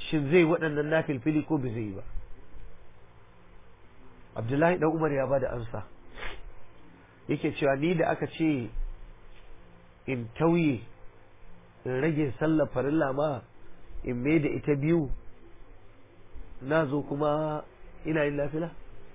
shin zai waɗannan nafilfili ko bai zai yi ba abdullahi dan umar ya bada ansa yake cewa ni da aka ce in tauye in rage sallar farilla ma in mai da ita biyu na zo kuma ina yin lafila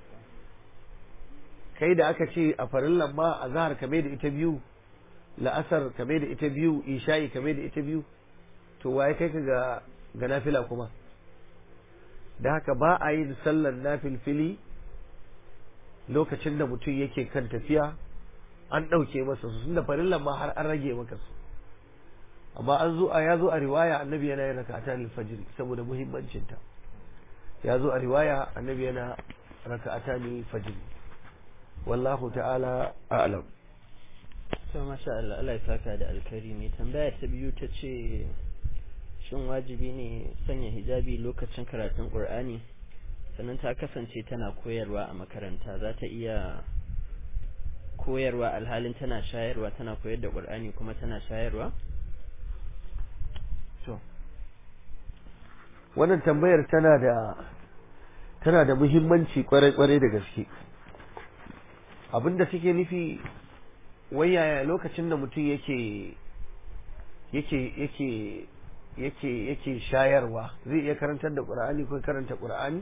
kai da aka ce a farillan ma a zahar ka mai da ita biyu la'asar ka mai da ita biyu isha'i ka mai da ita biyu to waye kai ka ga ga nafila kuma da haka ba a yin sallar nafilfili lokacin da mutum yake kan tafiya an ɗauke masa su da farillan ma har an rage maka su amma an zo a ya zo a riwaya annabi yana yin raka'ata al-fajr saboda muhimmancin ta ya zo a riwaya annabi yana raka'ata al-fajr wallahu ta'ala a'lam to masha Allah Allah ya saka da alkari mai tambaya ta biyu ta ce shin wajibi ne sanya hijabi lokacin karatun Qur'ani sannan ta kasance tana koyarwa a makaranta za ta iya koyarwa alhalin tana shayarwa tana koyar da Qur'ani kuma tana shayarwa to wannan tambayar tana da tana da muhimmanci kwarai-kwarai da gaske abinda take nufi wayaya lokacin da mutum yake yake yake yake yake shayarwa zai iya karantar da qur'ani ko karanta qur'ani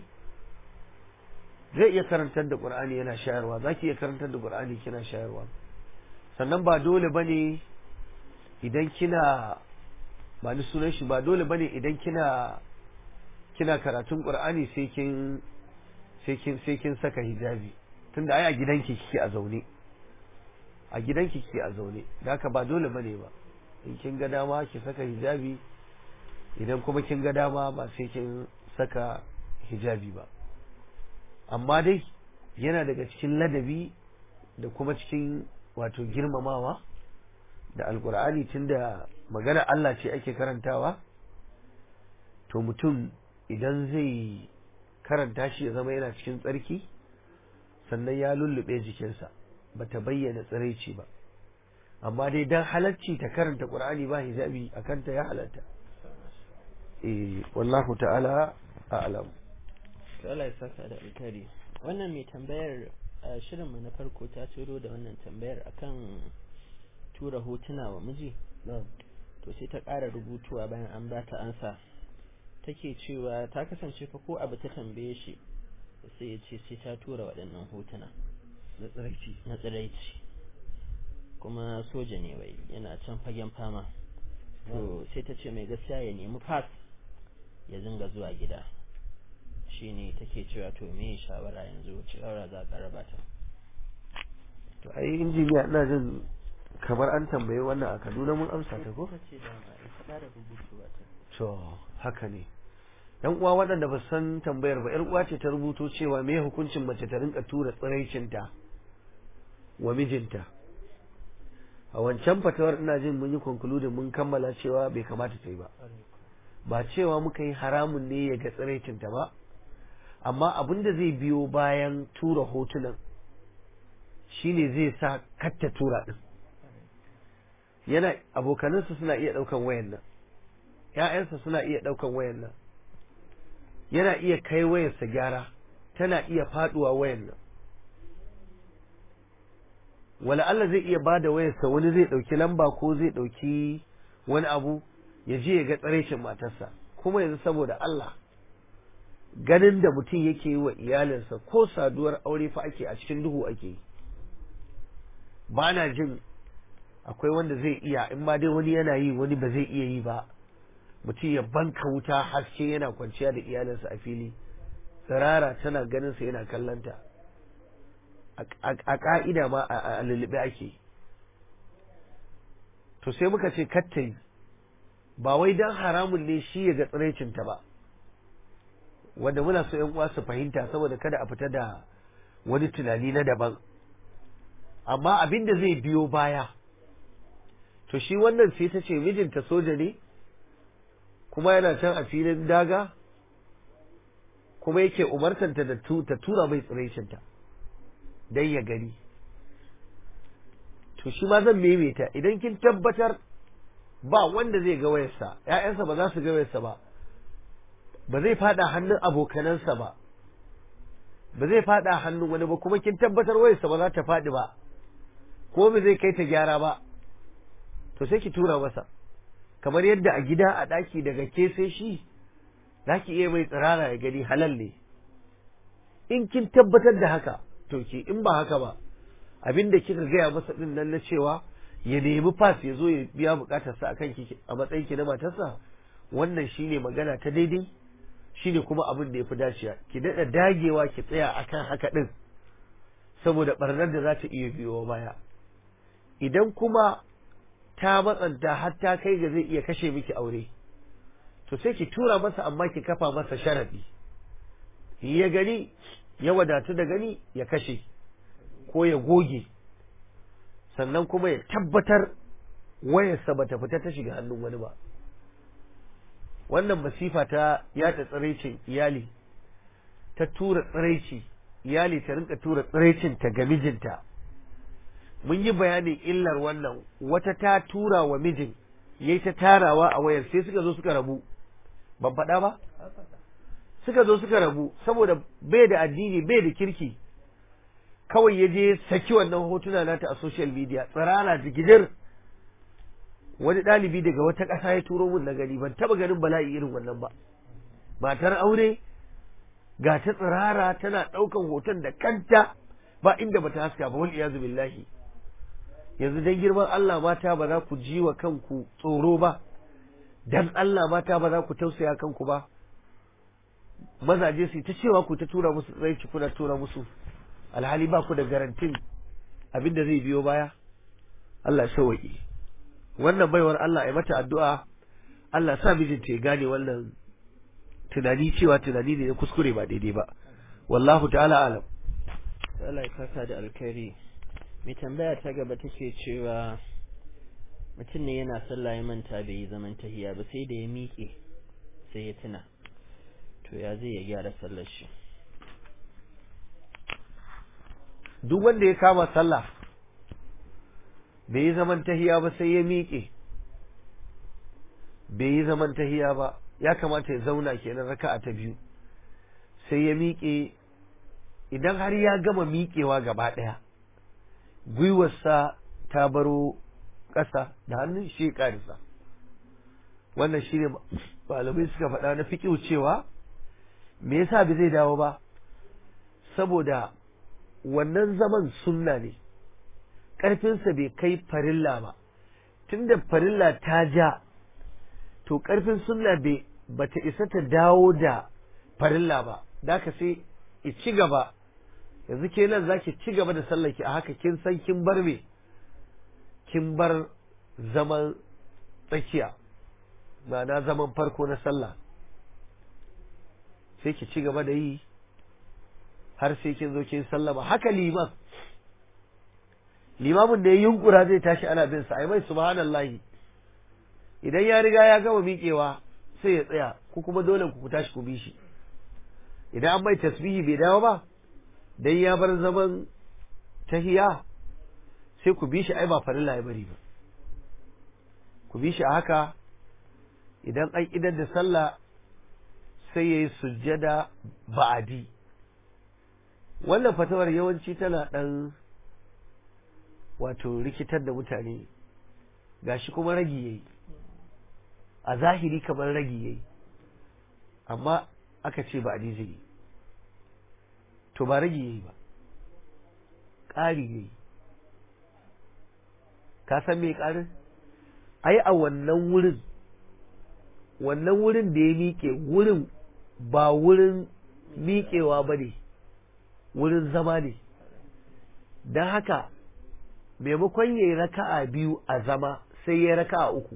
zai iya karantar da qur'ani yana shayarwa zaki iya karantar da qur'ani kina shayarwa sannan ba dole bane idan kina ba ni sunan shi ba dole bane idan kina kina karatun qur'ani sai kin sai kin sai kin saka hijabi tunda ai a gidanki kike a zaune a gidanki kike a zaune da haka ba dole bane ba in kin ga dama ki saka hijabi idan kuma kin ga dama ba sai kin saka hijabi ba amma dai yana daga cikin ladabi da kuma cikin wato girmamawa da alkur'ani tunda magana Allah ce ake karantawa to mutum idan zai karanta shi ya zama yana cikin tsarki sannan ya lullube jikinsa ba ta bayyana tsiraici ba amma dai dan halarci ta karanta qur'ani ba hijabi akan ta ya halatta eh wallahu ta'ala a'lam to Allah ya saka da alkari wannan mai tambayar a shirin mu na farko ta turo da wannan tambayar akan tura hotuna wa miji to sai ta ƙara rubutuwa bayan an ba ta ansa take cewa ta kasance fa ko abu ta tambaye shi sai ya ce sai ta tura waɗannan hotuna na tsiraici na tsiraici kuma soja ne wai yana can fagen fama to sai ta ce mai gaskiya ya nemi pass ya zinga zuwa gida shine take cewa to me shawara yanzu shawara za ka raba ta to ai injiniya ina jin kamar an tambaye wannan a Kaduna mun amsa ta ko ce da ma ita ƙara rubutuwa ta to haka ne yan uwa waɗanda ba san tambayar ba yar uwa ce ta rubuto cewa me hukuncin mace ta rinka tura tsiraicinta wa mijinta a wancan fatawar ina jin mun yi concluding mun kammala cewa bai kamata ta yi ba ba cewa muka yi haramun ne ya ga tsiraicinta ba amma abin da zai biyo bayan tura hotunan shine zai sa katta tura din yana abokanansa suna iya ɗaukan wayan nan ‘ya'yansa suna iya ɗaukan wayan nan yana iya kai wayarsa gyara tana iya faɗuwa wayan nan wala Allah zai iya ba da wayarsa wani zai ɗauki lamba ko zai ɗauki wani abu ya je ya ga tsareshin matarsa kuma yanzu saboda Allah ganin da mutum yake yi wa iyalinsa ko saduwar aure fa ake a cikin duhu ake yi ba na jin akwai wanda zai iya in ma dai wani yana yi wani ba zai iya yi ba mutum ya banka wuta haske yana kwanciya da iyalinsa a fili tsirara tana ganin sa yana kallanta a ka'ida ma a lullube ake to sai muka ce kattai ba wai dan haramun ne shi ya ga tsiraicinta ba wanda muna so yan uwa su fahimta saboda kada a fita da wani tunani na daban amma abin da zai biyo baya to shi wannan sai ta ce mijinta soja ne kuma yana can a filin daga kuma yake umartanta da ta tura mai tsiraicinta don ya gani to shi ma zan maimaita idan kin tabbatar ba wanda zai ga wayarsa ‘ya'yansa ba za su ga wayarsa ba ba zai fada hannun abokanansa ba ba zai fada hannun wani ba kuma kin tabbatar wayarsa ba za ta fadi ba ko ba zai kai ta gyara ba to sai ki tura masa kamar yadda a gida a ɗaki daga ke sai shi za ki iya mai tsirara ya gani halal ne in kin tabbatar da haka to ki in ba haka ba abin da kika gaya masa din nan na cewa ya nemi fas ya zo ya biya bukatarsa akan ki a matsayin ki na matarsa wannan shine magana ta daidai shine kuma abin da ya fi dacewa ki daɗa dagewa ki tsaya akan haka din saboda barnar da za ta iya biyo baya idan kuma ta matsanta har ta kai ga zai iya kashe miki aure to sai ki tura masa amma ki kafa masa sharadi ya gani ya wadatu da gani ya kashe ko ya goge sannan kuma ya tabbatar wayarsa bata fita ta shiga hannun wani ba wannan masifa ta yata tsiraicin iyali ta tura tsiraici iyali ta rinka tura tsiraicin ta ga mijinta mun yi bayanin illar wannan wata ta tura wa mijin yayi ta tarawa a wayar sai suka zo suka rabu ban faɗa ba suka zo suka rabu saboda bai da addini bai da kirki kawai ya je saki wannan hotuna nata a social media tsirara jigidir wani ɗalibi daga wata ƙasa ya turo mun na gani ban taɓa ganin bala'i irin wannan ba matar aure ga ta tsirara tana ɗaukan hoton da kanta ba inda bata haska ba wal iyazu billahi yanzu dan girman Allah mata ba za ku ji wa kanku tsoro ba dan Allah mata ba za ku tausaya kanku ba mazaje su ta cewa ku ta tura musu tsaici kuna tura musu alhali ba ku da garantin abin da zai biyo baya Allah shawaki wannan baiwar Allah ya mata addu'a Allah sa mijinta ya gane wannan tunani cewa tunani ne na kuskure ba daidai ba wallahu ta'ala alam Allah ya saka da alkhairi mai tambaya ta gaba take cewa mutum ne yana sallah ya manta bai yi zaman tahiya ba sai da ya miƙe sai ya tuna to ya zai ya gyara sallar shi duk wanda ya kama sallah bai yi zaman tahiya ba sai ya miƙe bai yi zaman tahiya ba ya kamata ya zauna kenan raka'a ta biyu sai ya miƙe idan har ya gama miƙewa gaba ɗaya gwiwarsa ta baro ƙasa da hannun shi ƙarisa wannan shi ne malamai suka faɗa na fiƙiu cewa me yasa bai zai dawo ba saboda wannan zaman sunna ne ƙarfinsa bai kai farilla ba tunda farilla ta ja to ƙarfin sunna bai bata isa ta dawo da farilla ba da ka sai ci gaba yanzu ke nan za ki ci gaba da sallaki a haka kin san kin bar me kin bar zaman tsakiya ma'ana zaman farko na sallah sai ki ci gaba da yi har sai kin zo kin sallama haka liman limamin da ya yunkura zai tashi ana bin sa ai mai subhanallahi idan ya riga ya gama miƙewa sai ya tsaya ku kuma dole ku tashi ku bi shi idan an mai tasbihi bai dawo ba dan ya bar zaman tahiya sai ku bi shi ai ba farilla ya bari ba ku bi shi a haka idan an idar da sallah sai ya yi sujjada ba'adi wannan fatawar yawanci tana ɗan wato rikitar da mutane gashi kuma ragi yayi a zahiri kamar ragi yayi amma aka ce ba'adi zai yi to ba ragi yayi ba ƙari yayi ka san me ƙarin ai a wannan wurin wannan wurin da ya miƙe wurin ba wurin miƙewa ba ne wurin zama ne don haka maimakon ya yi raka'a biyu a zama sai ya raka'a uku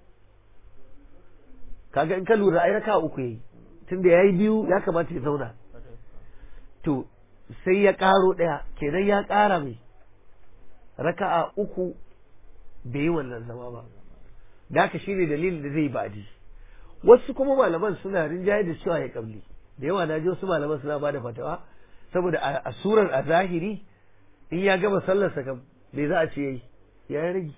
kaga in ka lura ai raka'a uku ya yi tunda ya yi biyu ya kamata ya zauna to sai ya ƙaro ɗaya kenan ya ƙara mai raka'a uku bai yi wannan zama ba da haka shi ne dalilin da zai baji wasu kuma malaman suna rinjaye da cewa ya kabli da yawa na ji wasu malaman suna ba da fatawa saboda a surar a zahiri in ya gama sallarsa kam me za a ce yayi ya yi rage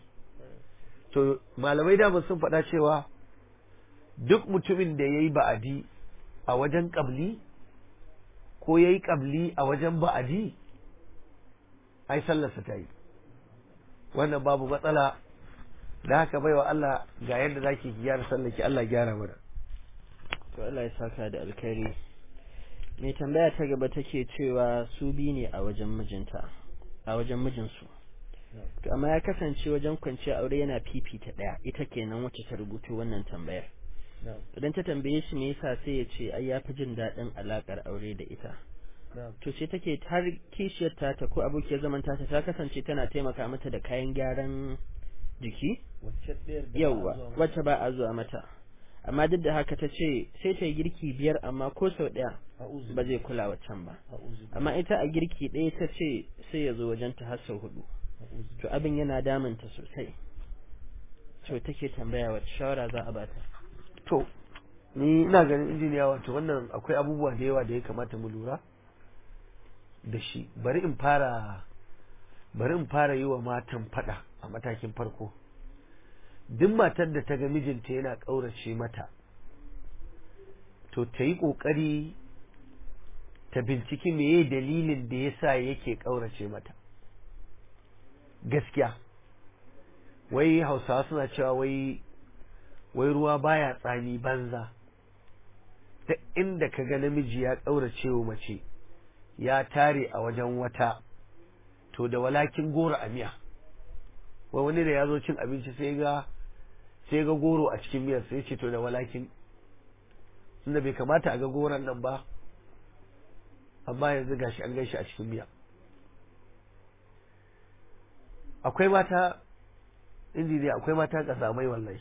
to malamai dama sun faɗa cewa duk mutumin da ya yi ba'adi a wajen ƙabli ko ya yi ƙabli a wajen ba'adi ai sallarsa ta yi wannan babu matsala da haka baiwa Allah ga yadda za ki gyara sallaki Allah gyara mana to Allah ya saka da alkhairi mai tambaya ta gaba take cewa su bi ne a wajen mijinta a wajen mijinsu to amma ya kasance wajen kwanciya aure yana fifita ɗaya ita kenan wacce ta rubuto wannan tambayar idan ta tambaye shi me yasa sai ya ce ai ya fi jin daɗin alaƙar aure da ita to sai take har kishiyar ta ko abokiyar zaman ta ta kasance tana taimaka mata da kayan gyaran jiki yauwa wacce ba a zuwa mata amma duk da haka ta ce sai ta yi girki biyar amma ko sau ɗaya ba zai kula waccan ba amma ita a girki ɗaya ta ce sai ya zo wajen ta har sau hudu to abin yana damunta sosai to take tambaya wacce shawara za a bata to ni ina ganin injiniya wato wannan akwai abubuwa da yawa da ya kamata mu lura da shi bari in fara bari in fara yi wa matan fada a matakin farko duk matar da ta ga mijinta yana ƙaurace mata to ta yi ƙoƙari ta binciki meye dalilin da ya sa yake ƙaurace mata gaskiya wai hausawa suna cewa wai wai ruwa baya tsami banza ta inda ka ga namiji ya ƙaurace wa mace ya tare a wajen wata to da walakin goro a miya wai wani da ya zo cin abinci sai ga sai ga goro a cikin miyar sai ce to da walakin inda bai kamata a ga goron nan ba amma yanzu gashi an gaishe a cikin miya akwai mata injiniya akwai mata ƙazamai wallahi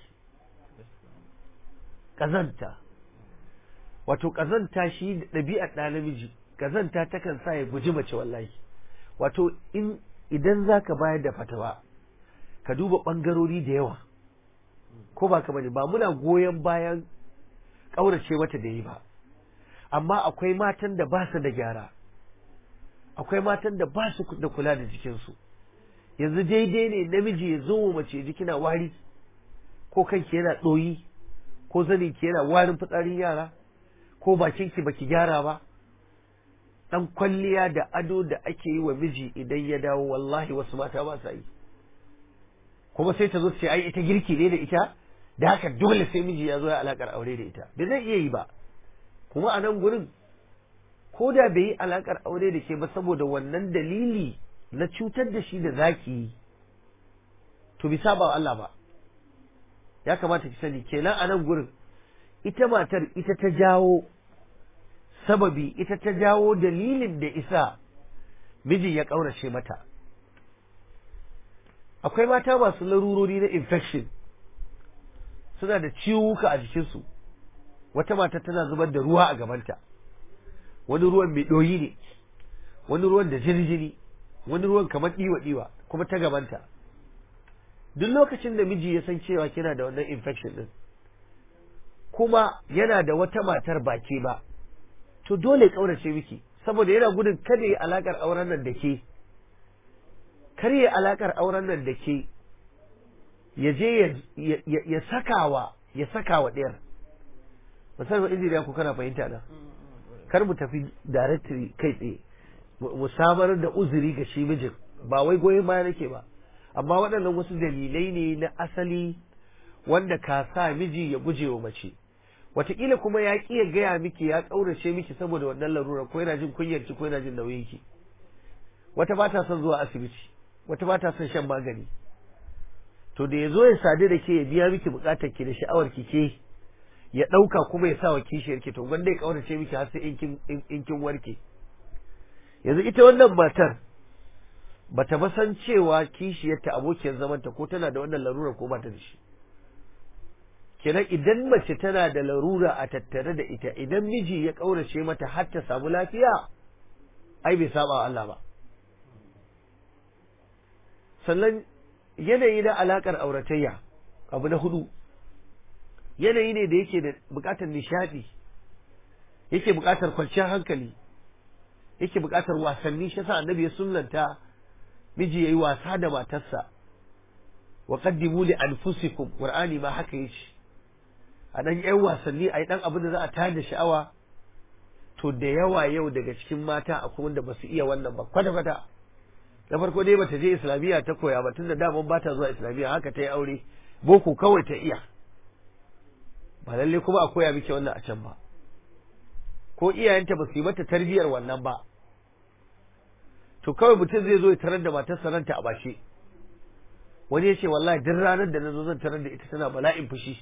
ƙazanta wato ƙazanta shi ɗabi'ar ɗa namiji ƙazanta takan sa ya guji mace wallahi wato in idan za ka bayar da fatawa ka duba ɓangarori da yawa ko ba ka bane ba muna goyon bayan ƙaurace mata da yi ba amma akwai matan da ba su da gyara akwai matan da ba su da kula da jikinsu yanzu daidai ne namiji ya zo mace ji kina wari ko kanki yana ɗoyi ko zanin ki yana warin fitsarin yara ko bakin ki baki gyara ba dan kwalliya da ado da ake yi wa miji idan ya dawo wallahi wasu mata ba sa yi kuma sai ta zo ce ai ita girki ne da ita da haka dole sai miji ya zo ya alakar aure da ita da zai iya yi ba kuma a nan gurin ko da bai yi alakar aure da ke ba saboda wannan dalili na cutar da shi da zaki yi to bisa ba Allah ba ya kamata ki sani kenan a nan gurin ita matar ita ta jawo sababi ita ta jawo dalilin da isa mijin ya ƙaurace mata akwai mata masu larurori na infection suna da ciwuka a jikinsu wata mata tana zubar da ruwa a gabanta wani ruwan mai ɗoyi ne wani ruwan da jini-jini wani ruwan kamar ɗiwa-ɗiwa kuma ta gabanta duk lokacin da miji ya san cewa kina da wannan infection din kuma yana da wata matar baki ba to dole kaurace miki saboda yana gudun kada yi alakar auren nan da ke kar yi alakar auren nan da ke ya je ya sakawa ya sakawa ɗayar musamman injiniya ku kana fahimta na kar mu tafi directory kai tsaye mu samar da uzuri ga shi mijin ba wai goyon baya nake ba amma waɗannan wasu dalilai ne na asali wanda ka sa miji ya guje wa mace wataƙila kuma ya ƙi ya gaya miki ya ƙaurace miki saboda wannan larura ko yana jin kunyar ki ko yana jin nauyin ki wata ba ta son zuwa asibiti wata ba ta son shan magani to da ya zo ya sadu da ke ya biya miki buƙatar ki da sha'awar ki ke ya ɗauka kuma ya sa wa kishiyar ki to gwanda ya ƙaurace miki har sai in kin warke yanzu ita wannan matar bata ba san cewa kishiyarta abokiyar zamanta ko tana da wannan larura ko ba ta da shi kenan idan mace tana da larura a tattare da ita idan miji ya ƙaurace mata har ta samu lafiya ai bai saba Allah ba sannan yanayi na alakar auratayya abu na hudu yanayi ne da yake da bukatar nishadi yake bukatar kwanciyar hankali yake bukatar wasanni shi yasa annabi ya sunnanta miji yayi wasa da matarsa wa qaddimu li anfusikum qur'ani ma haka yace a dan yan wasanni a yi dan abin da za a tayar da sha'awa to da yawa yau daga cikin mata akwai wanda ba su iya wannan ba kwata-kwata na farko dai bata je islamiyya ta koya ba tunda daman ba ta zuwa islamiyya haka ta yi aure boko kawai ta iya ba lalle kuma a koya miki wannan a can ba ko iyayenta ba su yi mata tarbiyyar wannan ba to kawai mutum zai zo ya tarar da matarsa ranta a bashe wani ya ce wallahi duk ranar da na zo zan tarar da ita tana bala'in fushi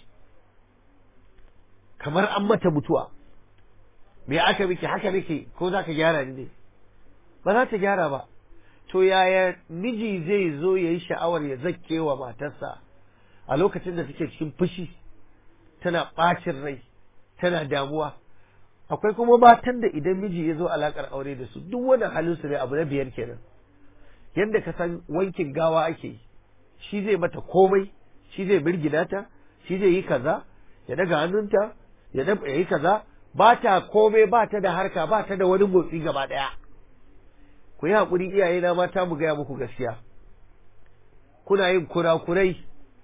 kamar an mata mutuwa me aka miki haka miki ko za ka gyara ni ne ba za ta gyara ba to yaya miji zai zo ya yi sha'awar ya zakke wa matarsa a lokacin da take cikin fushi tana ɓacin rai tana damuwa akwai kuma matan da idan miji ya zo alakar aure da su duk wani halin su ne abu na biyar kenan yadda ka san wankin gawa ake yi shi zai mata komai shi zai birgina ta shi zai yi kaza ya daga hannunta ya yi kaza ba ta komai ba ta da harka ba ta da wani motsi gaba ɗaya ku yi haƙuri iyaye na mata mu gaya muku gaskiya kuna yin kurakurai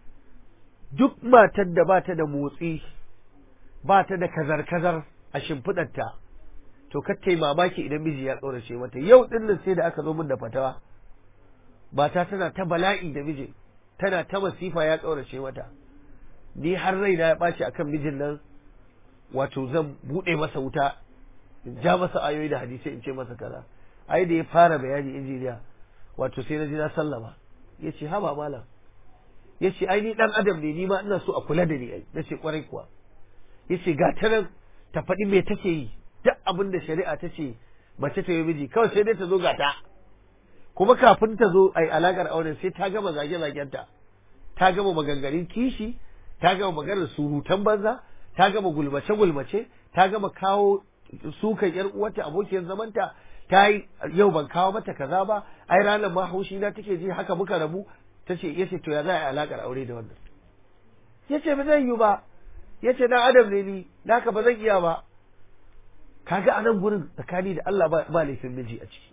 duk matar da ba ta da motsi ba ta da kazar-kazar a shimfiɗarta to kattai mamaki idan miji ya tsorace mata yau ɗin nan sai da aka zo min da fatawa mata tana ta bala'i da miji tana ta masifa ya tsorace mata ni har raina ya ɓaci akan mijin nan wato zan buɗe masa wuta in ja masa ayoyi da hadisai in ce masa kaza ai da ya fara bayani injiniya wato sai na ji na sallama ya ce haba malam ya ce ai ni ɗan adam ne ni ma ina so a kula da ni ai na ce kwarai kuwa ya ce ga ta nan ta faɗi me take yi duk abin da shari'a ta ce mace ta yi miji kawai sai dai ta zo ga ta kuma kafin ta zo ai alakar auren sai ta gama zage-zagenta ta gama maganganun kishi ta gama maganar surutan banza ta gama gulmace-gulmace ta gama kawo sukan yar uwarta abokiyar zamanta ta yi yau ban kawo mata kaza ba ai ranar ma haushi na take ji haka muka rabu ta ce yace to ya za a yi alakar aure da wannan yace ba zan yi ba yace na adam ne ni naka ba zan iya ba kaga a nan gurin tsakani da Allah ba laifin miji a ciki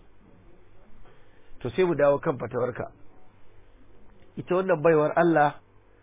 to sai mu dawo kan fatawarka ita wannan baiwar Allah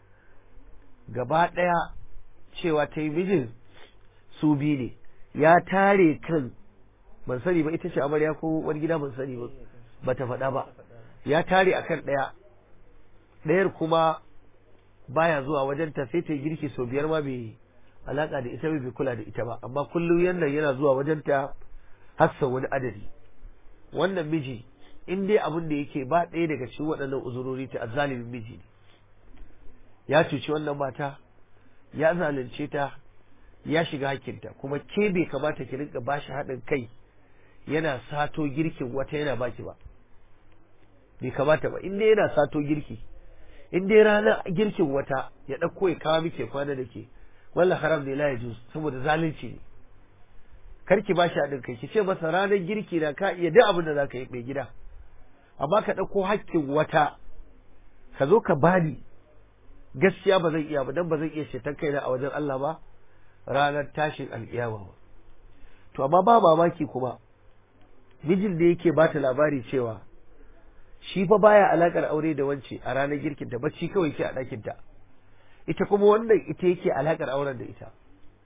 gaba ɗaya cewa ta yi mijin su biyu ne ya tare kan ban sani ba ita ce amarya ko wani gida ban sani ba ba ta faɗa ba ya tare akan ɗaya ɗayar kuma baya zuwa wajen ta sai ta girki sau biyar ma bai alaka da ita bai kula da ita ba amma kullum yannan yana zuwa wajen ta hassa wani adadi wannan miji in dai abin da yake ba ɗaya daga cikin waɗannan uzurori ta azzalimin miji ne ya cuci wannan mata ya zalunce ta ya shiga hakinta kuma ke bai kamata ki rinka bashi haɗin kai yana sato girkin wata yana baki ba bai kamata ba in dai yana sato girki in dai ranar girkin wata ya ɗauko ya kawo miki kwana da ke wallah haram ne la ya saboda zalunci ne kar ki bashi haɗin kai ki ce masa ranar girki na ka iya duk abin da za ka yi mai gida amma ka ɗauko hakkin wata ka zo ka bani gaskiya ba zan iya ba dan ba zan iya shetan kaina a wajen Allah ba ranar tashin alƙiyama ba to amma ba mamaki kuma mijin da yake bata labari cewa shi fa baya alakar aure da wance a ranar girkin ta bacci kawai yake a ɗakin ta ita kuma wannan ita yake alakar auren da ita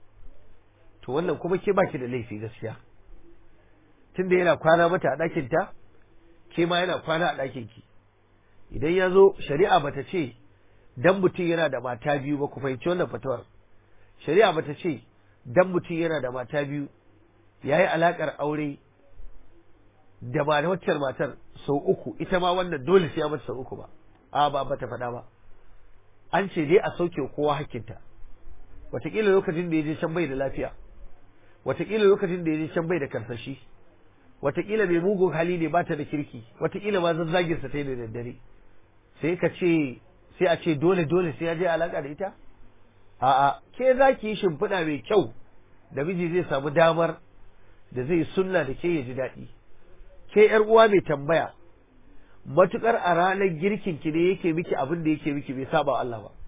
to wannan kuma ke baki da laifi gaskiya tunda yana kwana mata a ɗakin ta ke ma yana kwana a ɗakin ki idan ya zo shari'a bata ce dan mutum yana da mata biyu ba ku fahimci wannan fatawar shari'a bata ce dan mutum yana da mata biyu yayi alakar aure da ba da wacce matar sau uku ita ma wannan dole sai ya mata sau uku ba a ba bata faɗa ba an ce dai a sauke kowa hakkinta wataƙila lokacin da ya je can bai da lafiya wataƙila lokacin da ya je can bai da karsashi wataƙila mai mugun hali ne ba ta da kirki wataƙila ma zazzaginsa ta yi da daddare sai ka ce sai a ce dole dole sai ya je alaka da ita a'a ke za ki yi shimfiɗa mai kyau da miji zai samu damar da zai sunna da ke ya ji daɗi ke yar uwa mai tambaya matukar a ranar girkin ki ne yake miki abin da yake miki bai saba Allah ba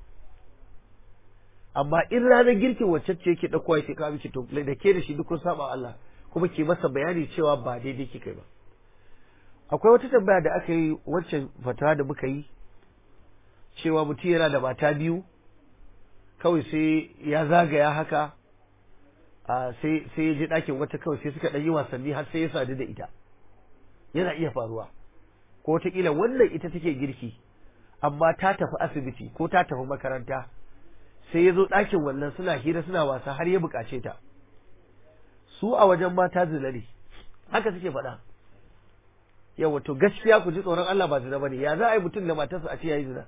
amma in ranar girkin wacce ce yake ɗauko yake kawo miki to da ke da shi duk kun saba Allah kuma ke masa bayani cewa ba daidai kika ba akwai wata tambaya da aka yi wancan fatawa da muka yi cewa mutum yana da mata biyu kawai sai ya zagaya haka sai sai ya je ɗakin wata kawai sai suka ɗan yi wasanni har sai ya sadu da ita yana iya faruwa ko wataƙila wannan ita take girki amma ta tafi asibiti ko ta tafi makaranta sai ya zo ɗakin wannan suna hira suna wasa har ya buƙace ta su a wajen mata zina ne haka suke faɗa yawa to gaskiya ku ji tsoron Allah ba zina bane ya za a yi mutum da matarsa a ce yayi zina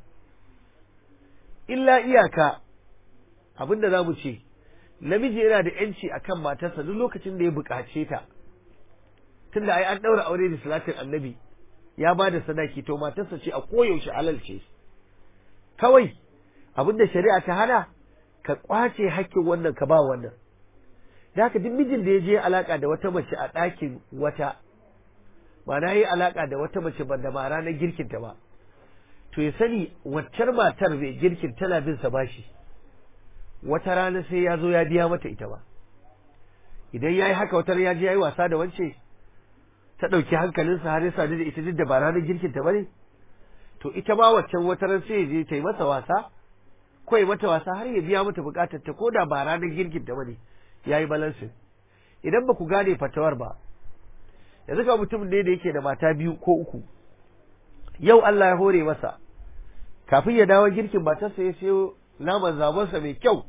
illa iyaka abinda za mu ce namiji yana da yanci akan matarsa duk lokacin da ya buƙace ta tunda ai an ɗaura aure da salatin annabi ya ba da sadaki to matarsa ce a koyaushe halal ce kawai abinda shari'a ta hana ka kwace hakkin wannan ka ba wannan da haka duk mijin da ya je alaka da wata mace a ɗakin wata ba na yi alaka da wata mace ba da ba ranar girkin ta ba to ya sani waccar matar mai girkin tana bin sa bashi wata rana sai ya zo ya biya mata ita ba idan ya yi haka wata ya je ya yi wasa da wance ta ɗauki hankalinsa har ya sadu da ita duk da ba ranar girkin ta ba ne to ita ma waccan wata ran sai ya je ta yi masa wasa ko ya mata wasa har ya biya mata bukatar ta ko da ba ranar girkin ta ba ne ya yi balansin idan ba ku gane fatawar ba yanzu ka mutum ne da yake da mata biyu ko uku yau Allah ya hore masa kafin ya dawo girkin matarsa ya sayo naman zabonsa mai kyau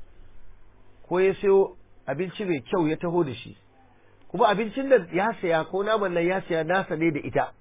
ko ya sayo abinci mai kyau ya taho da shi kuma abincin da ya saya ko naman nan ya saya nasa ne da ita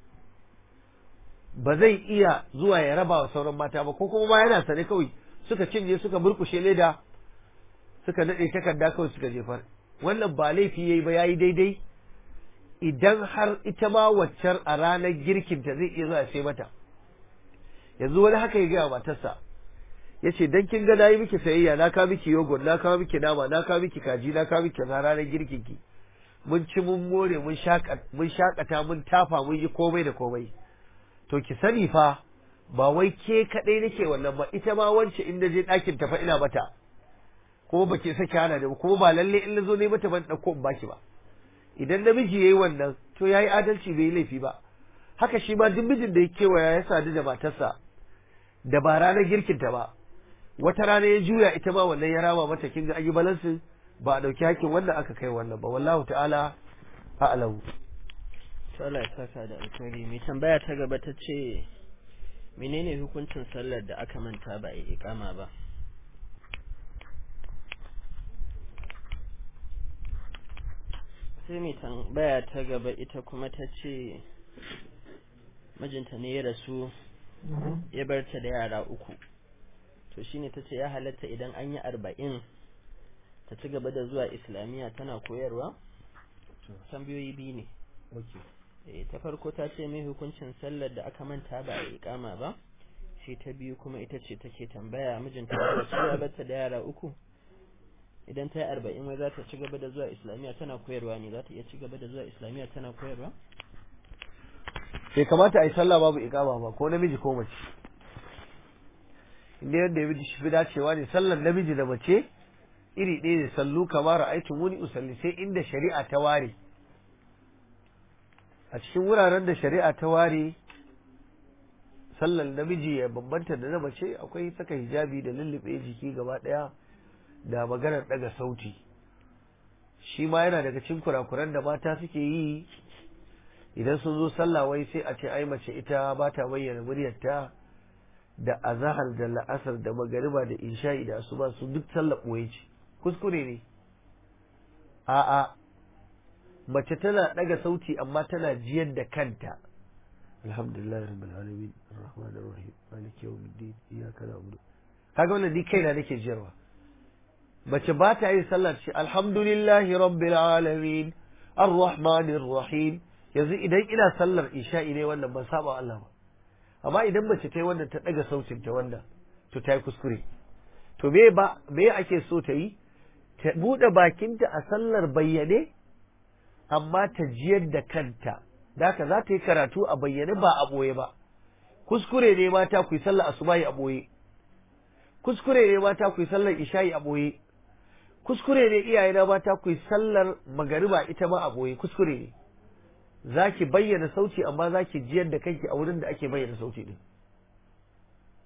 ba zai iya zuwa ya raba wa sauran mata ba ko kuma ma yana sane kawai suka cinye suka burkushe leda suka daɗe takarda kawai suka jefar wannan ba laifi yayi ba yayi daidai idan har ita ma waccar a ranar girkinta zai iya zuwa sai mata yanzu wani haka ya gaya matarsa ya ce dan kin ga na yi miki sayayya na kawo miki yogurt na kawo miki nama na kawo miki kaji na kawo miki kaza ranar girkinki mun ci mun more mun shakata mun tafa mun yi komai da komai to ki sani fa ba wai ke kadai nake wannan ba ita ma wance in je ɗakin tafa ina mata kuma ba ke sake hana da kuma ba lalle in na zo ne mata ban ɗauko in baki ba idan namiji yayi wannan to yayi adalci bai yi laifi ba haka shi ma duk mijin da ya kewaya ya sadu da matarsa da ba ranar girkinta ba wata rana ya juya ita ma wannan ya rama mata kin ga an yi balansin ba a ɗauki hakkin wannan aka kai wannan ba wallahu ta'ala a'lamu to Allah ya saka da alkhairi mai tambaya ta gaba ta ce menene hukuncin sallar da aka manta ba a iqama ba sai mai tambaya ta gaba ita kuma ta ce mijinta ne ya rasu ya bar ta da yara uku to shine ta ce ya halatta idan an yi arba'in ta ci gaba da zuwa islamiyya tana koyarwa tambayoyi biyu ne eh ta farko ta ce mai hukuncin sallar da aka manta ba a iqama ba shi ta biyu kuma ita ce take tambaya mijinta da cewa bata da yara uku idan ta yi arba'in wai za ta ci gaba da zuwa islamiyya tana koyarwa ne za ta iya ci gaba da zuwa islamiyya tana koyarwa bai kamata a yi sallah babu iqama ba ko namiji ko mace inda yadda ya shi fi dacewa ne sallar namiji da mace iri ɗaya ne sallu kamar aikin wuni usalli sai inda shari'a ta ware a cikin wuraren da shari'a ta ware sallar namiji ya bambanta da na mace akwai saka hijabi da lullube jiki gaba ɗaya da maganar ɗaga sauti shi ma yana daga cikin kurakuran da mata suke yi idan sun zo sallah wai sai a ce ai mace ita ba ta bayyana muryarta da azahar da la'asar da magariba da isha'i da asuba su duk sallah ɓoye ce kuskure ne a'a mace tana ɗaga sauti amma tana jiyar da kanta alhamdulillah rabbil alamin arrahman arrahim maliki yawmiddin iyyaka na'budu kaga wannan ni kaina nake jiyarwa mace ba ta yin sallar ce alhamdulillahi rabbil alamin arrahmanir rahim yanzu idan ina sallar isha'i ne wannan ban saba Allah ba amma idan mace ta yi wannan ta ɗaga sautin ta wannan to ta yi kuskure to me ba me ake so ta yi ta buɗe bakinta a sallar bayyane amma ta jiyar da kanta da haka za ta yi karatu a bayyane ba a ɓoye ba kuskure ne mata ku yi sallar asubahi a ɓoye kuskure ne mata ku yi sallar isha'i a ɓoye kuskure ne iyaye na mata ku yi sallar magariba ita ma a ɓoye kuskure ne za ki bayyana sauti amma za ki jiyar da kanki a wurin da ake bayyana sauti din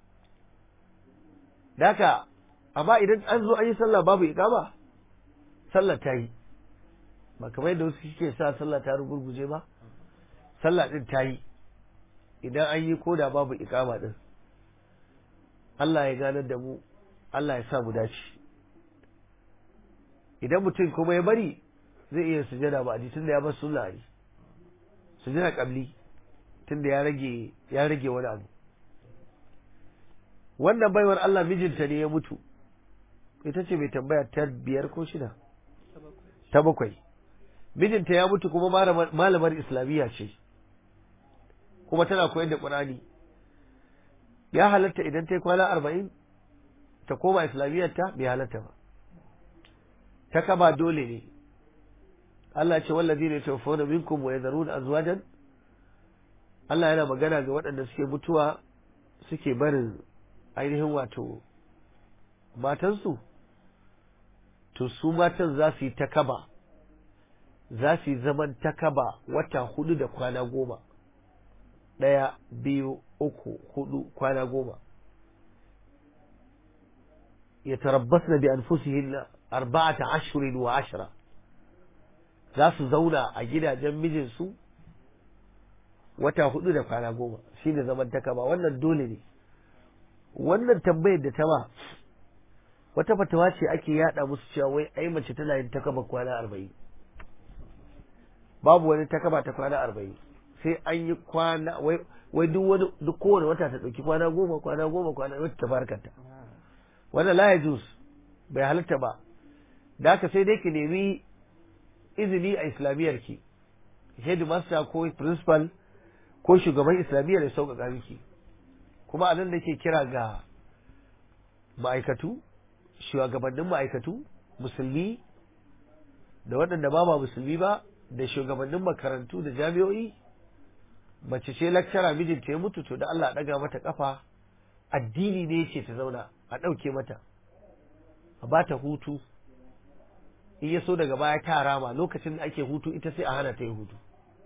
Daka, amma idan an zo an yi sallah babu iqama sallah ta yi ba kamar yadda wasu suke sa sallah ta rugurguje ba sallah din ta yi idan an yi koda babu ikama din Allah ya ganar da mu Allah ya sa mu dace idan mutum kuma ya bari zai iya sujada ba a ji tunda ya bar sunna ne sujada kabli tunda ya rage ya rage wani abu wannan baiwar Allah mijinta ne ya mutu ita ce mai tambaya ta biyar ko shida ta bakwai mijinta ya mutu kuma malamar islamiyya ce kuma tana koyar da ƙur'ani ya halatta idan ta yi kwana arba'in ta koma islamiyyar ta bai halatta ba ta kaba dole ne Allah ce wallazi ne tawfawna minkum wa yadharuna azwajan Allah yana magana ga waɗanda suke mutuwa suke barin ainihin wato matansu to su matan za su yi ta kaba za su yi zaman ta kaba wata hudu da kwana goma ɗaya biyu uku hudu kwana goma ya tarabbas na bi anfusihin arba'ata ashirin wa ashira za su zauna a gidajen mijinsu wata hudu da kwana goma shi ne zaman ta kaba wannan dole ne wannan tambayar da ta ba wata fatawa ce ake yada musu cewa wai ai mace tana yin takaba kwana arba'in babu wani takaba ta kwana arba'in sai an yi kwana wai duk wani duk kowane wata ta ɗauki kwana goma kwana goma kwana wata ta farkanta wanda la ya jus bai halatta ba da haka sai dai ki nemi izini a islamiyyar ki headmaster ko principal ko shugaban islamiyyar ya sauƙaƙa miki kuma a nan da ke kira ga ma'aikatu shugabannin ma'aikatu musulmi da waɗanda ba ba musulmi ba da shugabannin makarantu da jami'o'i mace ce lakcara mijinta ya mutu to da Allah ɗaga mata kafa addini ne yake ta zauna a ɗauke mata a ba ta hutu in ya so daga baya ta rama lokacin da ake hutu ita sai a hana ta yi hutu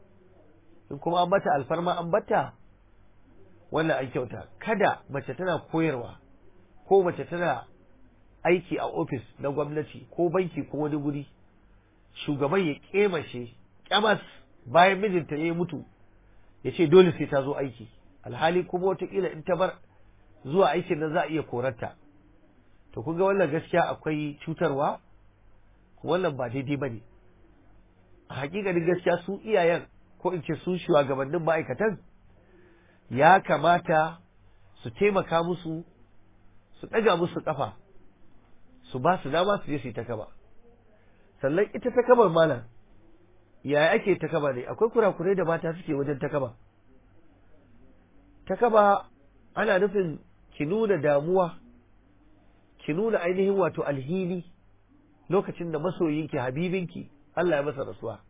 in kuma an bata alfarma an bata wannan an kyauta kada mace tana koyarwa ko mace tana aiki a ofis na gwamnati ko banki ko wani guri shugaban ya kemashe kyamas bayan mijinta ya mutu ya ce dole sai ta zo aiki alhali kuma watakila in ta bar zuwa aikin nan za a iya korarta to kun ga wannan gaskiya akwai cutarwa wannan ba daidai ba ne a hakikanin gaskiya su iyayen ko in ce su shugabannin ma'aikatan ya kamata su taimaka musu su ɗaga musu ƙafa su ba su dama su je su yi ta kaba sannan ita ta kabar malam yaya ake ta kaba ne akwai kurakurai da mata suke wajen ta kaba ta kaba ana nufin ki nuna damuwa ki nuna ainihin wato alhini lokacin da masoyinki habibinki Allah ya masa rasuwa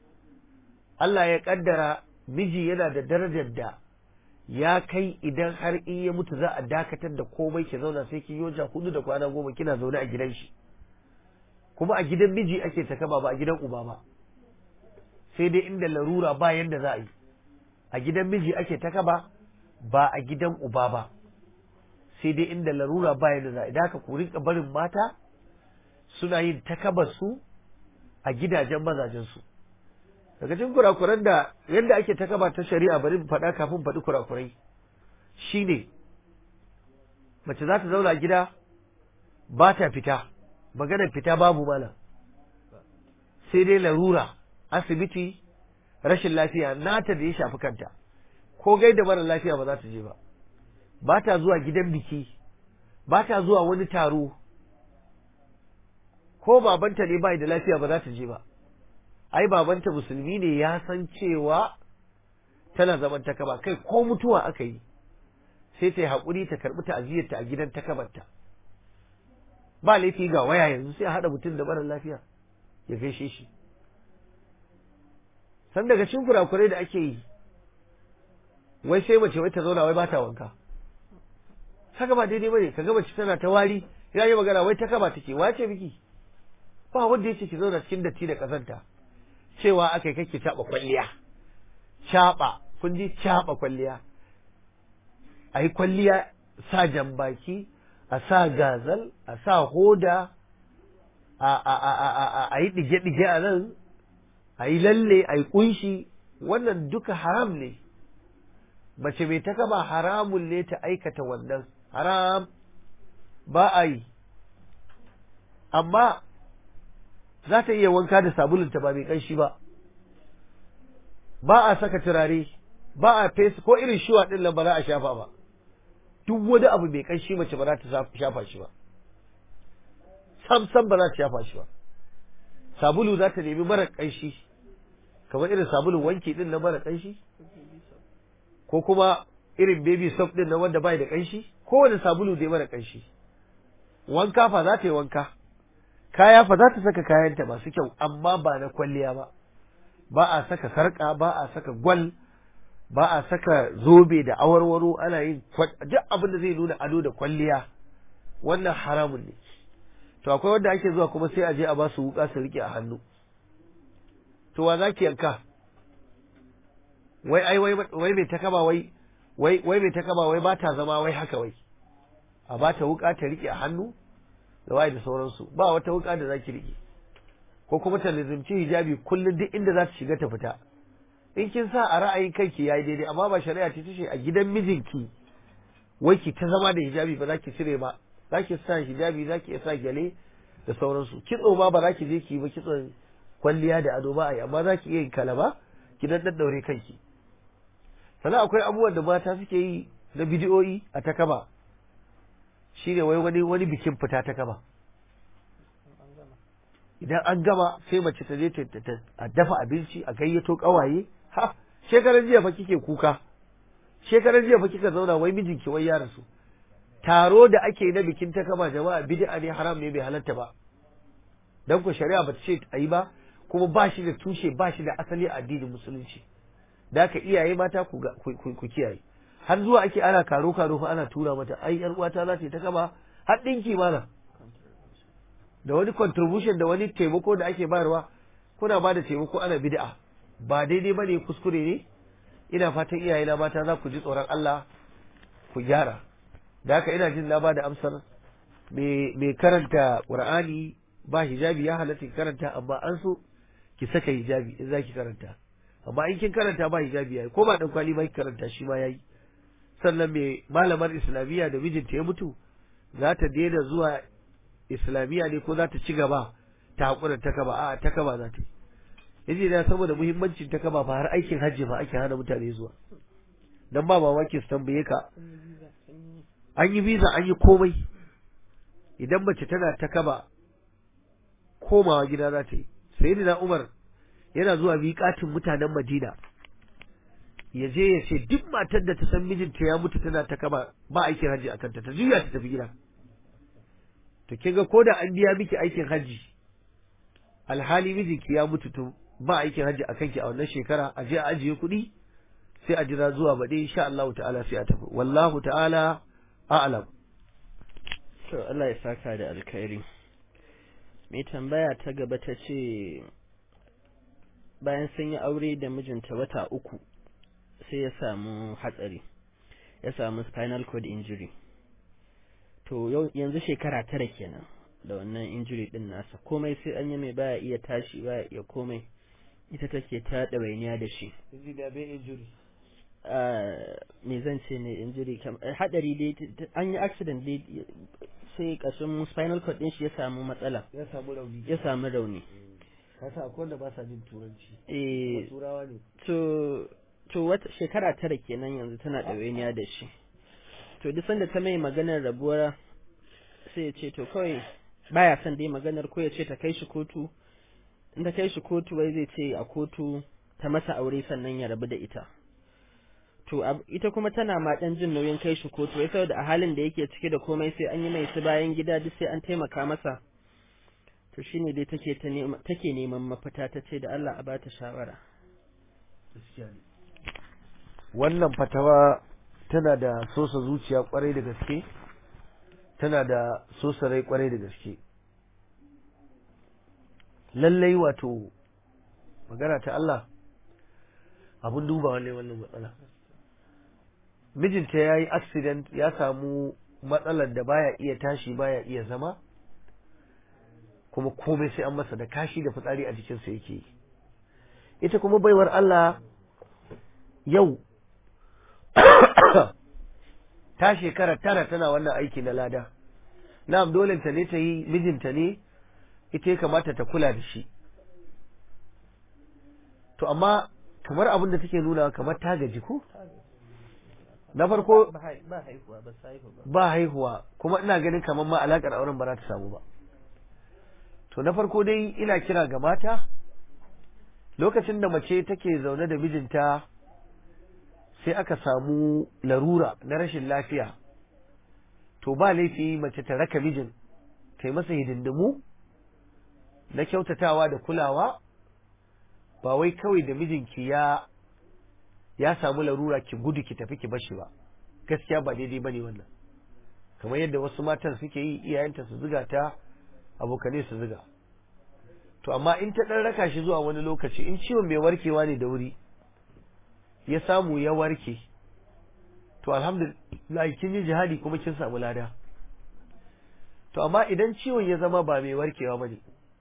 Allah ya kaddara miji yana da darajar da ya kai idan har in ya mutu za a dakatar da komai ki zauna sai ki yoja hudu da kwana goma kina zaune a gidan shi kuma a gidan miji ake ta kaba ba a gidan uba ba sai dai inda larura ba yanda za a yi a gidan miji ake ta kaba ba a gidan uba ba sai dai inda larura ba yanda za a yi da haka ku rinka barin mata suna yin takabar su a gidajen mazajen su daga cikin kurakuran da yadda ake takaba ta shari'a bari mu faɗa kafin faɗi kurakurai shine mace za ta zauna gida ba ta fita maganar fita babu mana sai dai larura asibiti rashin lafiya nata da ya shafi kanta ko gaida mara lafiya ba za ta je ba ba ta zuwa gidan biki ba ta zuwa wani taro ko babanta ne bai da lafiya ba za ta je ba ai babanta musulmi ne ya san cewa tana zaman takaba kai ko mutuwa aka yi sai ta yi haƙuri ta karɓi ta'aziyarta a gidan takabarta ba laifi ga waya yanzu sai a haɗa mutum da mara lafiya ya gaishe shi san daga cikin kurakurai da ake yi wai sai mace wai ta zauna wai ba ta wanka haka ba daidai bane kaga mace tana ta wari ya yi magana wai ta kaba take wace miki ba wanda yace ki zauna cikin datti da kazanta cewa aka yi kake caɓa kwalliya caɓa kun ji caɓa kwalliya a yi kwalliya sa jambaki a sa gazal a sa hoda a yi ɗige-ɗige a nan a yi lalle a yi ƙunshi wannan duka haram ne mace mai ta kaba haramun ne ta aikata wannan haram ba a yi amma za ta iya wanka da sabulunta ba mai ƙanshi ba ba a saka turare ba a fesa ko irin shuwa ɗin nan ba za a shafa ba duk wani abu mai ƙanshi mace ba za ta shafa shi ba sam sam ba za ta shafa shi ba sabulu za ta nemi mara ƙanshi kamar irin sabulun wanki ɗin na mara ƙanshi ko kuma irin baby soap ɗin na wanda bai da ƙanshi kowane sabulu dai mara ƙanshi wanka fa za ta yi wanka kaya fa za ta saka kayanta masu kyau amma ba na kwalliya ba ba a saka sarƙa ba a saka gwal ba a saka zobe da awarwaro ana yin duk abin da zai nuna ado da kwalliya wannan haramun ne to akwai wanda ake zuwa kuma sai a je a ba su wuka su rike a hannu to wa zaki yanka wai ai wai wai mai takaba wai wai wai mai takaba wai ba ta zama wai haka wai a ba ta wuka ta rike a hannu da waye da sauransu ba wata wuka da zaki rike ko kuma ta lizimci hijabi kullum duk inda za ta shiga ta fita in kin sa a ra'ayin kanki yayi daidai amma ba shari'a ce tace a gidan mijinki wai ki ta zama da hijabi ba za ki cire ba za ki sa hijabi za ki sa gyale da sauransu kitso ma ba za ki je ki yi ba kitson kwalliya da ado ba a yi amma za ki iya yin kalaba ki dan daddaure kanki sannan akwai abubuwan da mata suke yi na bidiyoyi a takaba shine wai wani wani bikin fita ta kaba idan an gama sai mace ta je a dafa abinci a gayyato kawaye ha shekaran jiya fa kike kuka shekaran jiya fa kika zauna wai mijinki wai ya rasu taro da ake na bikin ta kama jama'a bid'a ne haram ne bai halatta ba dan ku shari'a ba ta ce ayi ba kuma ba shi da tushe ba shi da asali a addinin musulunci da haka iyaye mata ku ku kiyaye har zuwa ake ana karo karo fa ana tura mata ai yar uwata za ta ta kama har dinki mana da wani contribution da wani taimako da ake bayarwa kuna ba da taimako ana bid'a ba daidai bane kuskure ne ina fatan iyaye na mata za ku ji tsoron Allah ku gyara da haka ina jin na ba da amsar mai karanta Qur'ani ba hijabi ya halatta ki karanta amma an so ki saka hijabi in za ki karanta amma in kin karanta ba hijabi yayi ko ba dan kwali ba ki karanta shi ma yayi sannan mai malamar islamiyya da mijinta ya mutu za ta daina zuwa islamiyya ne ko za ta ci gaba ta haƙura ta kaba a ta kaba za ta yi yace da saboda muhimmancin ta kaba fa har aikin hajji ma ake hana mutane zuwa dan ba mamaki su tambaye ka an yi visa an yi komai idan mace tana ta kaba komawa gida za ta yi sayyidina Umar yana zuwa miƙatin mutanen Madina ya je ya ce duk matar da ta san mijinta ya mutu tana ta kaba ba aikin hajji a kanta ta juya ta tafi gida to kin ga koda an biya miki aikin hajji alhali mijinki ya mutu to ba aikin hajji a kanki a wannan shekara a je a ajiye kuɗi sai a jira zuwa baɗi insha Allah ta'ala sai a tafi wallahu ta'ala a'lam to Allah ya saka da alkhairi mai tambaya ta gaba ta ce bayan sun yi aure da mijinta wata uku sai ya samu hatsari ya samu spinal cord injury to yanzu shekara tara kenan da wannan injury din nasa komai sai an yi mai baya iya tashi baya iya komai ita take ta ɗawainiya da shi me zan ce ne injury hadari dai an yi accident dai sai kashin spinal cord din shi ya samu matsala ya samu rauni ya samu rauni kasa akwai wanda ba sa jin turanci eh turawa ne to to wata shekara tara kenan yanzu tana ɗawainiya da shi to duk sanda ta mai maganar rabuwar sai ya ce to kawai baya son dai maganar ko ya ce ta kai shi kotu in ta kai shi kotu wai zai ce a kotu ta masa aure sannan ya rabu da ita to ita kuma tana ma dan jin nauyin kai shi kotu wai saboda a halin da yake cike da komai sai an yi mai su bayan gida duk sai an taimaka masa to shine dai take ta nema take neman mafita ta ce da Allah a bata shawara wannan fatawa tana da sosa zuciya kwarai da gaske tana da sosa rai kwarai da gaske lallai wato magana ta Allah abun dubawa ne wannan matsala mijinta ya yi accident ya samu matsalar da baya iya tashi baya iya zama kuma komai sai an masa da kashi da fitsari a jikinsa yake yi ita kuma baiwar Allah yau ta shekara tara tana wannan aiki na lada na'am dolenta ne ta yi mijinta ne ita ya kamata ta kula da shi to amma kamar abin da take nuna kamar ta gaji ko na farko ba haihuwa ba haihu ba ba haihuwa kuma ina ganin kamar ma alakar auren ba za ta samu ba to na farko dai ina kira ga mata lokacin da mace take zaune da mijinta sai aka samu larura na rashin lafiya to ba laifi mace ta raka mijin ta yi masa hidindimu na kyautatawa da kulawa ba wai kawai da mijinki ya ya samu larura ki gudu ki tafi ki bashi ba gaskiya ba daidai bane wannan kamar yadda wasu matan suke yi iyayenta su zuga ta abokane su zuga to amma in ta dan raka shi zuwa wani lokaci in ciwon mai warkewa ne da wuri ya samu ya warke to alhamdulillah kin yi jihadi kuma kin samu lada to amma idan ciwon ya zama ba mai warkewa bane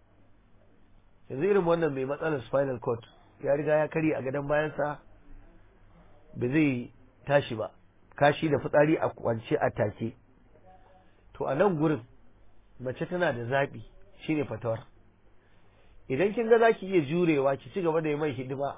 yanzu irin wannan mai matsalar spinal cord ya riga ya kari a gadon bayansa ba zai tashi ba kashi da fitsari a kwance a take to a nan gurin mace tana da zaɓi shine fatawar idan kin ga za ki iya jurewa ki ci gaba da yi mai hidima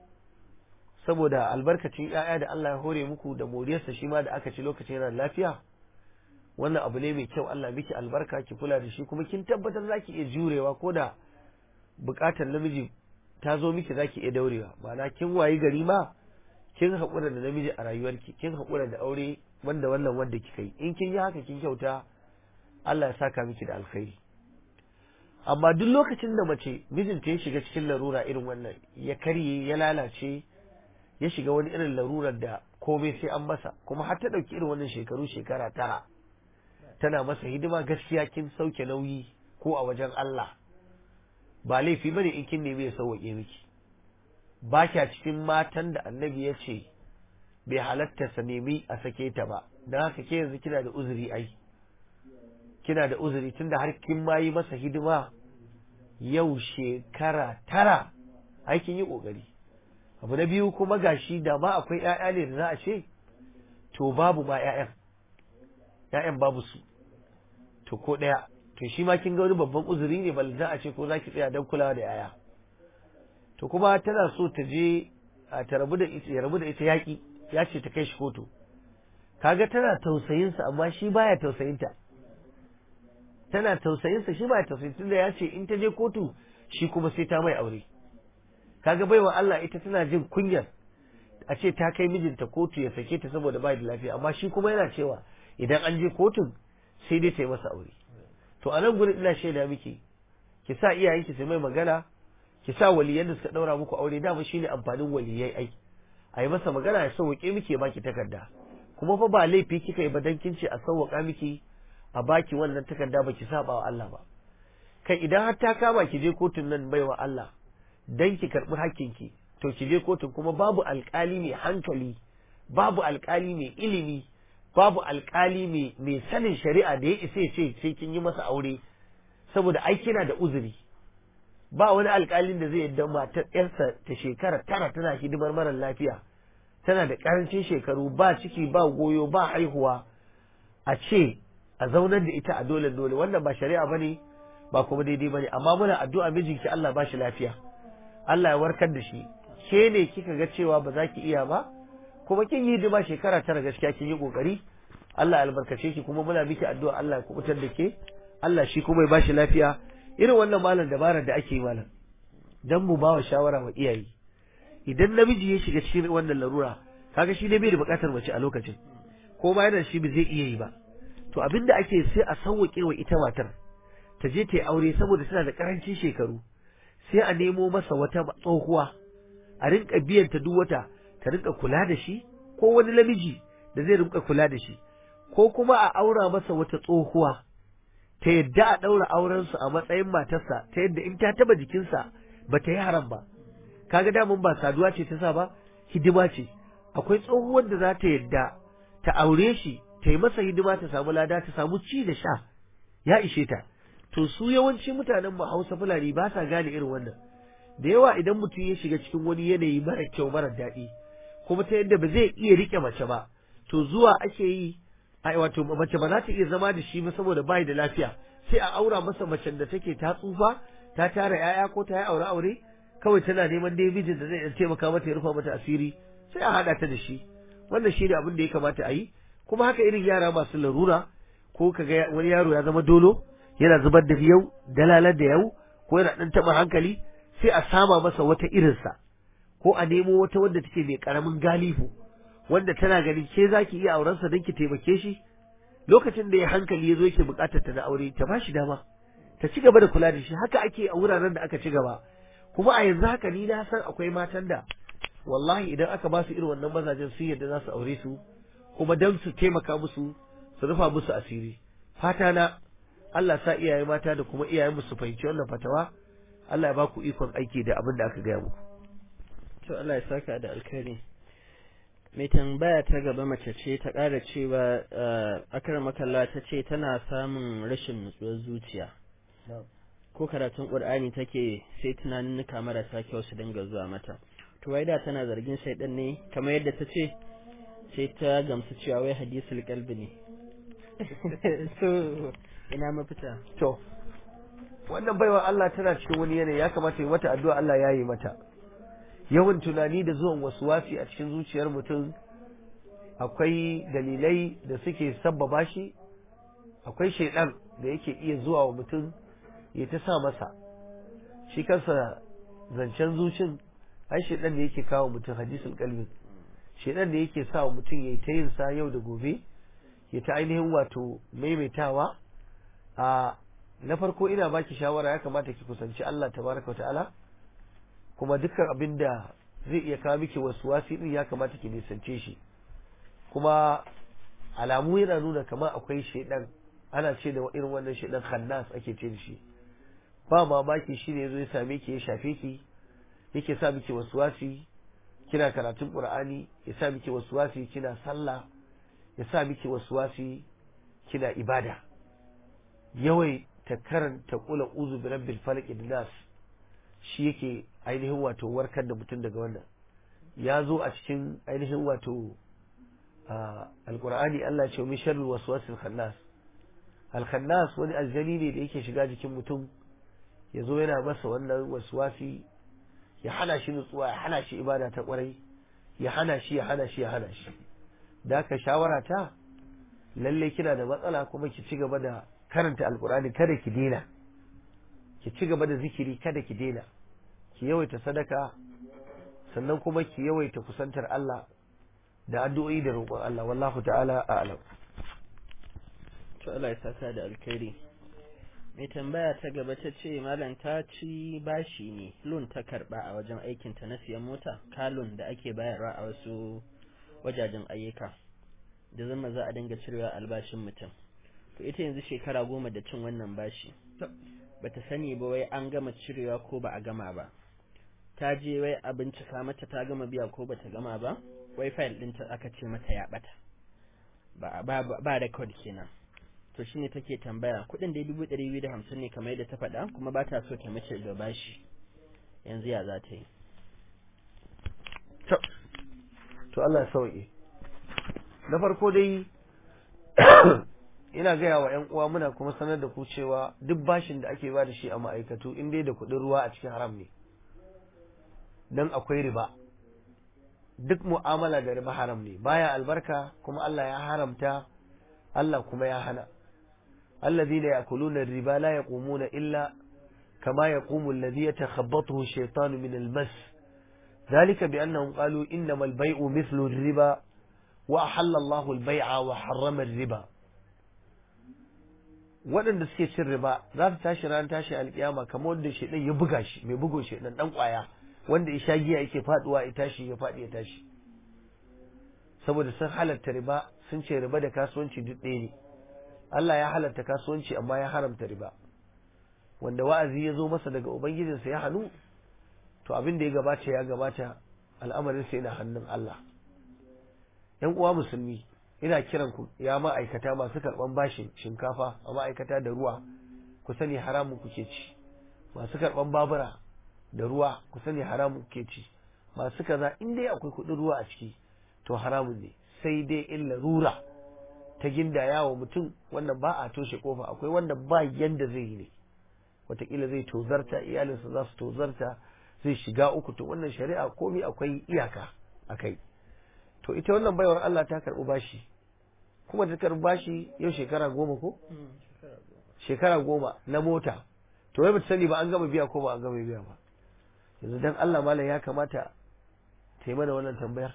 saboda albarkacin ‘ya'ya da Allah ya hore muku da moriyarsa shi ma da aka ci lokacin yana lafiya wannan abu ne mai kyau Allah miki albarka ki kula da shi kuma kin tabbatar za ki iya jurewa ko da bukatar namiji ta zo miki za ki iya daurewa ma'ana kin wayi gari ma kin haƙura da namiji a rayuwarki kin haƙura da aure wanda wannan wanda kika yi in kin yi haka kin kyauta Allah ya saka miki da alkhairi amma duk lokacin da mace mijinta ya shiga cikin larura irin wannan ya karye ya lalace ya shiga wani irin larurar da komai sai an masa kuma har ta ɗauki irin wannan shekaru shekara tara tana masa hidima gaskiya kin sauke nauyi ko a wajen Allah ba laifi bane in kin nemi ya sauwaƙe miki ba kya cikin matan da annabi ya ce bai halatta sa nemi a sake ta ba don haka ke yanzu kina da uzuri ai kina da uzuri tunda har kin ma yi masa hidima yau shekara tara ai kin yi kokari abu na biyu kuma gashi da ma akwai ƴaƴa ne da za a ce to babu ma ƴaƴan ƴaƴan babu su to ko ɗaya to shi ma kin ga wani babban uzuri ne bal za a ce ko za ki tsaya don kulawa da ƴaƴa to kuma tana so ta je a ta rabu da ita ya rabu da ita yaƙi ya ce ta kai shi kotu kaga tana tausayinsa amma shi baya tausayinta tana tausayinsa shi baya tausayin tunda ya ce in ta je kotu shi kuma sai ta mai aure kaga baiwa Allah ita tana jin kunyar a ce ta kai mijinta kotu ya sake ta saboda bai da lafiya amma shi kuma yana cewa idan an je kotun sai dai ta yi masa aure to a nan gurin ina shaida miki ki sa iyayenki su mai magana ki sa waliyan da suka daura muku aure dama shine amfanin waliyai ai a yi masa magana ya sauke miki ya baki takarda kuma fa ba laifi kika yi ba dan kin ce a sauwaka miki a baki wannan takarda baki saba wa Allah ba kai idan har ta kama ki je kotun nan baiwa Allah dan ki karbi hakkinki to ki je kotun kuma babu alkali mai hankali babu alkali mai ilimi babu alkali mai mai sanin shari'a da ya isa ya ce sai kin yi masa aure saboda ai kina da uzuri ba wani alkalin da zai yadda matar yarsa ta shekara tara tana hidimar mara lafiya tana da karancin shekaru ba ciki ba goyo ba haihuwa a ce a zaunar da ita a dole dole wannan ba shari'a bane ba kuma daidai bane amma muna addu'a mijinki Allah ba shi lafiya Allah ya warkar da shi ke ne kika ga cewa ba za ki iya ba kuma kin yi hidima shekara tara gaskiya kin yi kokari Allah ya albarkace ki kuma muna miki addu'a Allah ya kubutar da ke Allah shi kuma ya ba shi lafiya irin wannan malam dabarar da ake yi malam dan mu ba wa shawara wa iyaye idan namiji ya shiga cikin wannan larura kaga shi ne bai da bukatar mace a lokacin ko ma yana shi ba zai iya yi ba to abinda ake sai a sauwake wa ita matar ta je ta yi aure saboda tana da karancin shekaru sai a nemo masa wata tsohuwa a rinka biyan ta duk wata ta rinka kula da shi ko wani namiji da zai rinka kula da shi ko kuma a aura masa wata tsohuwa ta yadda a ɗaura aurensu a matsayin matarsa ta yadda in ta taba jikinsa ba ta yi haram ba kaga damun ba saduwa ce ta sa ba hidima ce akwai tsohuwar da za ta yadda ta aure shi ta yi masa hidima ta samu lada ta samu ci da sha ya ishe ta to su yawanci mutanen mu Hausa Fulani ba sa gane irin wannan da yawa idan mutum ya shiga cikin wani yanayi mara kyau mara daɗi kuma ta yadda ba zai iya rike mace ba to zuwa ake yi ai wato mace ba za ta iya zama da shi ba saboda bai da lafiya sai a aura masa macen da take ta tsufa ta tara yaya ko ta yi aure aure kawai tana neman dai mijin da zai iya taimaka mata ya rufa mata asiri sai a haɗa ta da shi wannan shi ne abin da ya kamata a yi kuma haka irin yara masu larura ko kaga wani yaro ya zama dolo yana zubar da yau dalalar da yau ko yana ɗan taɓa hankali sai a sama masa wata irinsa ko a nemo wata wanda take mai ƙaramin galifu wanda tana ganin ke za ki iya aurensa don ki taimake shi lokacin da ya hankali ya zo yake buƙatar ta na aure ta ba shi dama ta ci gaba da kula da shi haka ake a wuraren da aka ci gaba kuma a yanzu haka ni na san akwai matan da wallahi idan aka ba su irin wannan mazajen sun yadda za su aure su kuma don su taimaka musu su rufa musu asiri fata na Allah sa iyaye mata da kuma iyayen su fahimci wannan fatawa Allah ya ba ku ikon aiki da abin da aka gaya muku to Allah ya saka da alkhairi mai tambaya ta gaba mace ce ta ƙara cewa akar makalla ta ce tana samun rashin nutsuwar zuciya ko karatun ƙur'ani take sai tunaninnika marasa kyau su dinga zuwa mata to wai da tana zargin shaidan ne kamar yadda ta ce sai ta gamsu cewa wai hadisul qalbi ne so ina mafita to wannan baiwa Allah tana cikin wani yanayi ya kamata yi mata addu'a Allah ya yi mata yawan tunani da zuwan wasi a cikin zuciyar mutum akwai dalilai da suke sabbaba shi akwai shaidan da yake iya zuwa wa mutum ya ta sa masa shi kansa zancen zucin ai shaidan da yake kawo mutum hadisul kalbi shaidan da yake sa wa mutum ya ta yin sa yau da gobe ya ta ainihin wato maimaitawa a na farko ina baki shawara ya kamata ki kusanci Allah tabaraka wa ta'ala kuma dukkan abin da zai iya kawo miki wasu wasi din ya kamata ki nisance shi kuma alamu yana nuna kamar akwai shaidan ana ce da irin wannan shaidan khannas ake ce da shi ba mamaki shi ne yazo ya same ki ya shafe ki yake sa miki wasu wasi kina karatun qur'ani ya sa miki wasu wasi kina sallah ya sa miki wasu wasi kina ibada yawai ta karanta kula uzu bi rabbil falaq nas shi yake ainihin wato warkar da mutum daga wannan ya zo a cikin ainihin wato alkur'ani Allah ce min sharri waswasil khannas al-khannas wani aljani ne da yake shiga jikin mutum ya zo yana masa wannan waswasi ya hana shi nutsuwa ya hana shi ibada ta kwarai ya hana shi ya hana shi ya hana shi da ka shawara ta lalle kina da matsala kuma ki ci gaba da karanta alkur'ani kada ki daina ki ci gaba da zikiri kada ki daina ki yawaita sadaka sannan kuma ki yawaita kusantar Allah da addu'o'i da roƙon Allah wallahu ta'ala a'lam to Allah ya saka da alkhairi mai tambaya ta gaba ta ce malam ta ci bashi ne loan ta karba a wajen aikin ta na siyan mota kalon da ake bayarwa a wasu wajajen ayyuka da zama za a dinga cirewa albashin mutum to ita yanzu shekara goma da cin wannan bashi bata sani ba wai an gama cirewa ko ba a gama ba ta je wai a bincika mata ta gama biya ko bata gama ba wai file ɗinta aka ce mata ya bata ba ba ba record kenan to shine take tambaya kuɗin da dubu ɗari biyu da hamsin ne kamar yadda ta faɗa kuma ba ta so ta mace da bashi yanzu ya za ta yi to Allah ya sauke na farko dai ina gaya wa 'yan uwa muna kuma sanar da ku cewa duk bashin da ake ba da shi a ma'aikatu in dai da kuɗin ruwa a cikin haram ne don akwai riba duk mu'amala da riba haram ne baya albarka kuma Allah ya haramta Allah kuma ya hana الذين يأكلون الربا لا يقومون إلا كما يقوم الذي يتخبطه الشيطان من المس ذلك بأنهم قالوا إنما البيع مثل الربا وأحل الله البيع وحرم الربا waɗanda suke cin riba za su tashi ran tashi alƙiyama kamar wanda shi ya buga shi mai bugo shi dan ƙwaya wanda ya sha giya yake faduwa ya tashi ya faɗi ya tashi saboda sun halatta riba sun ce riba da kasuwanci duk ɗaya ne Allah ya halatta kasuwanci amma ya haramta riba wanda wa'azi ya zo masa daga ubangijinsa ya hannu to abin da ya gabata ya gabata al'amarin sa yana hannun Allah yan uwa musulmi ina kiran ku ya ma'aikata masu karban bashin shinkafa a ma'aikata da ruwa ku sani haramun kuke ci masu karban babura da ruwa ku sani haramun kuke ci masu kaza in dai akwai kuɗin ruwa a ciki to haramun ne sai dai in larura ta gindaya wa mutum wannan ba a toshe kofa akwai wanda ba yanda zai yi ne wataƙila zai tozarta iyalinsa za su tozarta zai shiga uku to wannan shari'a komai akwai iyaka a kai to ita wannan baiwar Allah ta karɓi bashi kuma ta karɓi bashi yau shekara goma ko shekara goma na mota to wai bata sani ba an gama biya ko ba an gama biya ba yanzu dan Allah malam ya kamata ta yi mana wannan tambayar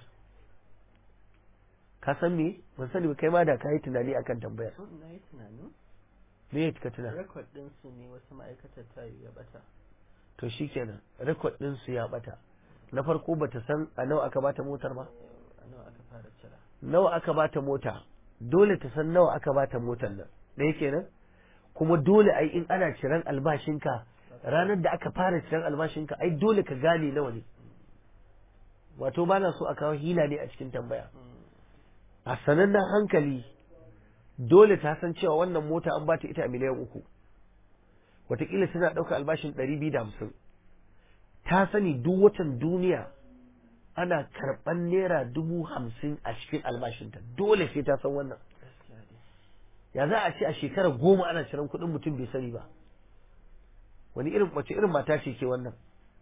ka san me ban sani ba kai ma da ka yi tunani akan tambayar na yi tunani me ya ka tuna rekod ɗinsu ne wasu ma'aikatar ta yi ya bata to shikenan rekod din su ya bata na farko bata san a nawa aka bata motar ba a nawa aka fara cira nawa aka bata mota dole ta san nawa aka bata motar nan ɗaya kenan kuma dole ai in ana ciran albashinka ranar da aka fara ciran albashinka ai dole ka gane nawa ne wato ba na so a kawo hila ne a cikin tambaya a sanannen hankali dole ta san cewa wannan mota an bata ita a miliyan uku watakila tana ɗauka albashin ɗari biyu da hamsin ta sani duk watan duniya ana karɓan naira dubu hamsin a cikin albashinta dole sai ta san wannan gaskiya dai ya za a ce a shekarar goma ana ciran kuɗin mutum bai sani ba wani irin wace irin mata ce ke wannan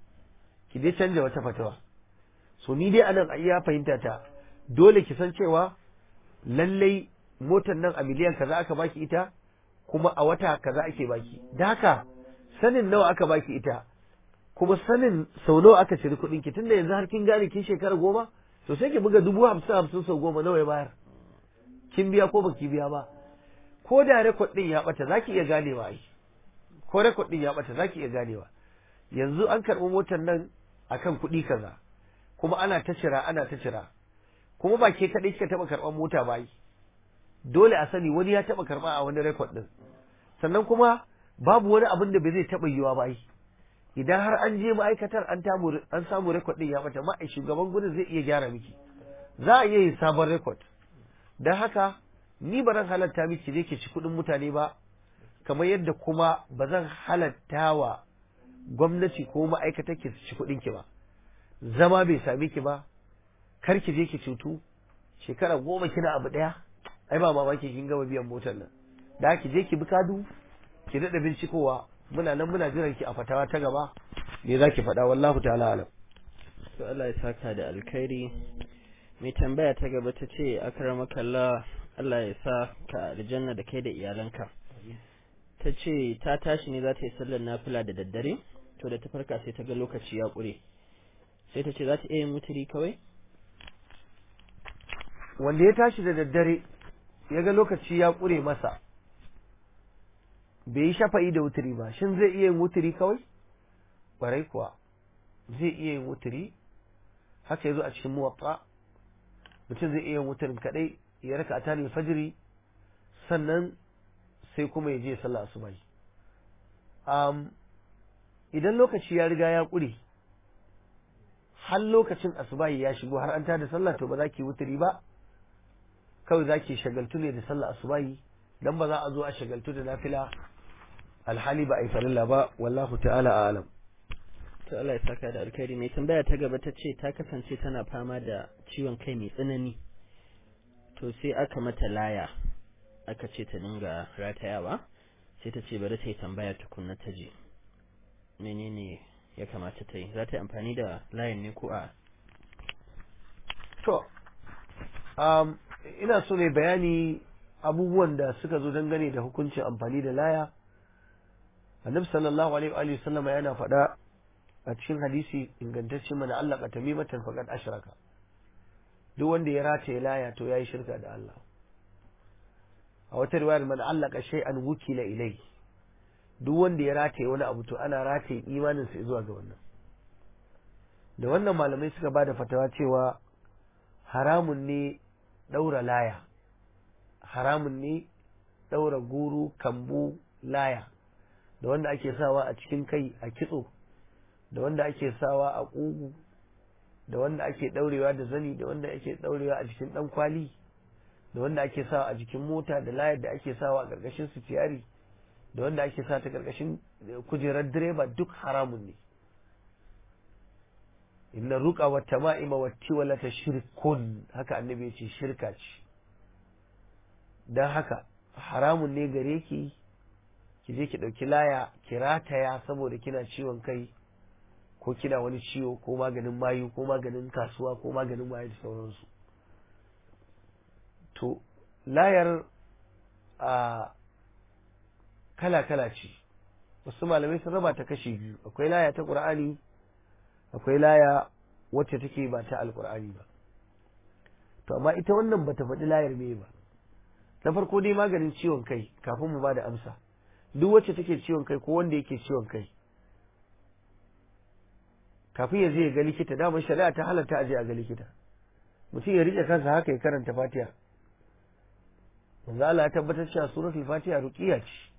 ki dai canja wata fatawa so ni dai anan a iya fahimta ta dole ki san cewa lallai motar nan a miliyan kaza aka baki ita kuma a wata kaza ake baki da haka sanin nawa aka baki ita kuma sanin sau nawa aka ciri kuɗin ki tunda yanzu har kin gane kin shekara goma to sai ki buga dubu hamsin hamsin sau goma nawa ya bayar kin biya ko baki biya ba ko da rekod din ya bata zaki iya ganewa ai ko rekod din ya bata zaki iya ganewa yanzu an karɓi motar nan akan kuɗi kaza kuma ana ta cira ana ta cira kuma ba ke kaɗai kika taɓa karɓar mota ba ai dole a sani wani ya taɓa karɓa a wani rekod din sannan kuma babu wani abin da bai zai taɓa yiwa ba ai idan har an je ma'aikatar an tamu an samu rekod din ya bata ma shugaban gudun zai iya gyara miki za a iya yin sabon rekod don haka ni ba zan halatta miki je ki ci kuɗin mutane ba kamar yadda kuma ba zan halatta wa gwamnati ko ma'aikatar ki ci kuɗin ki ba zama bai sami ki ba kar ki je ki cutu shekara goma kina abu ɗaya ai ba mamaki kin gama biyan motar nan da ki je ki bi kadu ki daɗa bincikowa muna nan muna jiran ki a fatawa ta gaba me za ki faɗa wallahu ta'ala alam to Allah ya saka da alkhairi mai tambaya ta gaba ta ce akramakallah Allah ya sa ka aljanna da kai da iyalanka ta ce ta tashi ne za ta yi sallar nafila da daddare to da ta farka sai ta ga lokaci ya ƙure sai ta ce za ta iya yin mutiri kawai wanda ya tashi da daddare ya ga lokaci ya ƙure masa bai yi shafa'i da wuturi ba shin zai iya yin wuturi kawai ƙwarai kuwa zai iya yin wuturi haka ya zo a cikin muwatta mutum zai iya yin wuturin kaɗai ya raka a tani fajiri sannan sai kuma ya je sallah asuba um, idan lokaci ya riga ya ƙure har lokacin asubahi ya shigo har an tada sallah to ba za ki wuturi ba kawai za ki shagaltu ne da sallah asubahi dan ba za a zo a shagaltu da nafila alhali ba a yi farilla ba wallahu ta'ala alam to Allah ya saka da alkhairi mai tambaya ta gaba ta ce ta kasance tana fama da ciwon kai mai tsanani to sai aka mata laya aka ce ta dinga ratayawa sai ta ce bari ta yi tambaya tukunna ta je menene ya kamata ta yi za ta yi amfani da layin ne ko a to um, ina so ne bayani abubuwan da suka zo dangane da hukuncin amfani da laya annabi sallallahu alaihi wa sallama yana faɗa a cikin hadisi ingantacce mana Allah ka tamimatan faqad ashraka duk wanda ya rataye laya to yayi shirka da Allah a wata riwayar man allaka shay'an wukila ilai duk wanda ya rataye wani abu to ana rataye imanin sa zuwa ga wannan da wannan malamai suka bada fatawa cewa haramun ne daura laya haramun ne daura guru kambu laya da wanda ake sawa a cikin kai a kitso da wanda ake sawa a ƙugu da wanda ake ɗaurewa da zani da wanda ake ɗaurewa a jikin ɗan kwali da wanda ake sawa a jikin mota da layar da ake sawa a ƙarƙashin sitiyari da wanda ake sa ta karkashin kujerar direba duk haramun ne inna ruqa wa tama'ima wa tiwalata shirkun haka annabi ya ce shirka ce dan haka haramun ne gare ki ki je ki dauki laya ki rataya saboda kina ciwon kai ko kina wani ciwo ko maganin mayu ko maganin kasuwa ko maganin mayu da sauransu to layar a kala-kala ce wasu malamai sun raba ta kashi biyu akwai laya ta ƙur'ani akwai laya wacce take ba ta alƙur'ani ba to amma ita wannan bata faɗi layar me ba na farko dai maganin ciwon kai kafin mu ba da amsa duk wacce take ciwon kai ko wanda yake ciwon kai kafin ya je ya ga likita damar shari'a ta halatta a je a ga likita mutum ya rike kansa haka ya karanta fatiha manzo Allah ya tabbatar cewa suratul fatiha ruqiya ce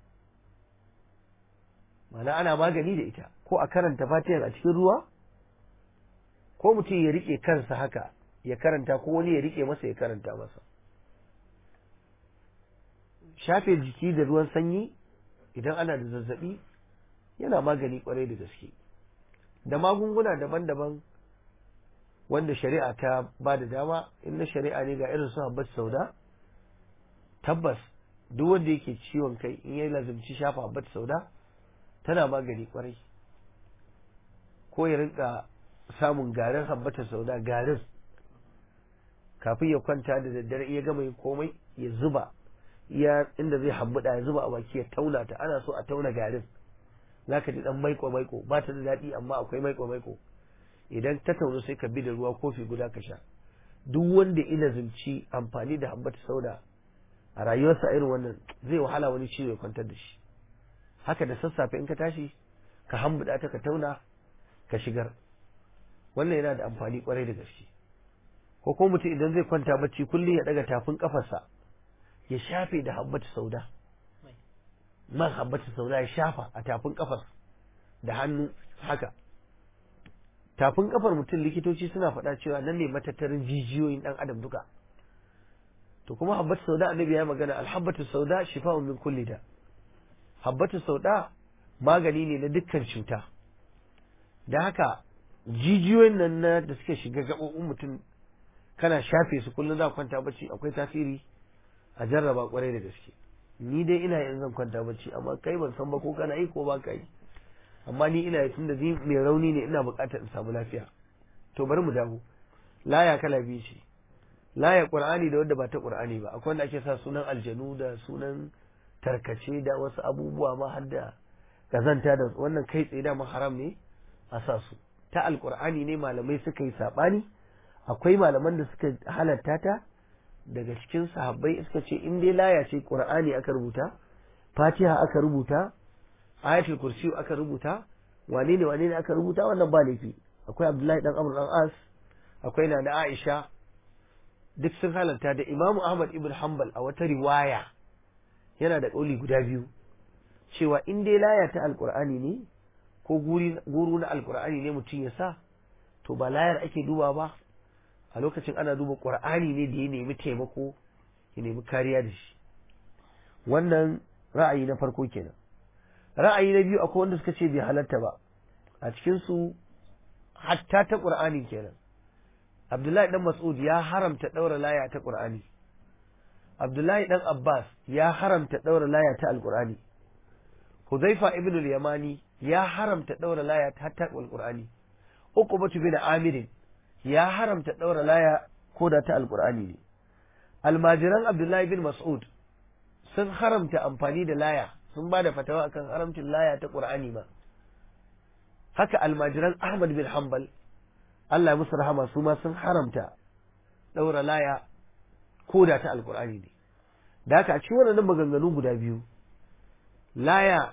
mana ana magani da ita ko a karanta fatiha a cikin ruwa ko mutum ya rike kansa haka ya karanta ko wani ya rike masa ya karanta masa shafe jiki da ruwan sanyi idan ana da zazzabi yana magani kwarai da gaske da magunguna daban-daban wanda shari'a ta ba da dama in na shari'a ne ga irin su habbat sauda tabbas duk wanda yake ciwon kai in ya lazumci shafa habbat sauda tana magani kwarai ko ya rinka samun garin habbatar sauda garin kafin ya kwanta da daddare iya gama yin komai ya zuba iya inda zai hambuda ya zuba a baki ya tauna ta ana so a tauna garin zaka ji dan maiko maiko ba ta da daɗi amma akwai maiko maiko idan ta taunu sai ka bi da ruwa kofi guda ka sha duk wanda ina zumci amfani da habbata sauda a rayuwarsa irin wannan zai wahala wani ciwo ya kwantar da shi haka da sassafe in ka tashi ka hambuda ta ka tauna ka shigar wannan yana da amfani kwarai da gaske ko ko mutum idan zai kwanta bacci kullum ya daga tafin kafarsa ya shafe da habbata sauda man habbata sauda ya shafa a tafin kafar da hannu haka tafin kafar mutum likitoci suna faɗa cewa nan ne matattarin jijiyoyin ɗan adam duka to kuma habbatu sauda annabi ya magana alhabbatu sauda shifa'un min kulli da habbatu sauda magani ne na dukkan cuta da haka jijiyoyin nan na da suke shiga gaɓoɓin mutum kana shafe su kullum za kwanta bacci akwai tasiri a jarraba kwarai da gaske ni dai ina yin zan kwanta bacci amma kai ban san ba ko kana yi ko ba ka yi amma ni ina yi tunda ni mai rauni ne ina buƙatar in samu lafiya to bari mu dawo laya kala biyu ce laya qur'ani da wanda ba ta qur'ani ba akwai wanda ake sa sunan aljanu da sunan tarkace da wasu abubuwa ma har da kazanta da wannan kai tsaye da haram ne a sa su ta alqur'ani ne malamai suka yi sabani akwai malaman da suka halatta ta daga cikin sahabbai suka ce in dai laya ce qur'ani aka rubuta fatiha aka rubuta ayatul kursi aka rubuta wane ne wane ne aka rubuta wannan ba laifi akwai abdullahi dan amr dan as akwai na da aisha duk sun halarta da imam ahmad ibn hanbal a wata riwaya yana da kauli guda biyu cewa in dai laya ta alqur'ani ne ko guru na alqur'ani ne mutum ya sa to ba layar ake duba ba a lokacin ana duba qur'ani ne da ya nemi taimako ya nemi kariya da shi wannan ra'ayi na farko kenan ra'ayi na biyu akwai wanda suka ce bai halatta ba a cikinsu hatta ta ƙur'ani kenan abdullahi dan mas'ud ya haramta ɗaura laya ta ƙur'ani abdullahi dan abbas ya haramta ɗaura laya ta alƙur'ani huzaifa ibn al-yamani ya haramta ɗaura laya ta ta alƙur'ani uqbatu bin amirin ya haramta ɗaura laya ko da ta alƙur'ani ne almajiran abdullahi bin mas'ud sun haramta amfani da laya sun ba da fatawa akan haramcin laya ta Qur'ani ma haka almajiran Ahmad bin Hanbal Allah musu rahama su ma sun haramta daura laya ko da ta alqur'ani ne da haka a cikin wannan maganganu guda biyu laya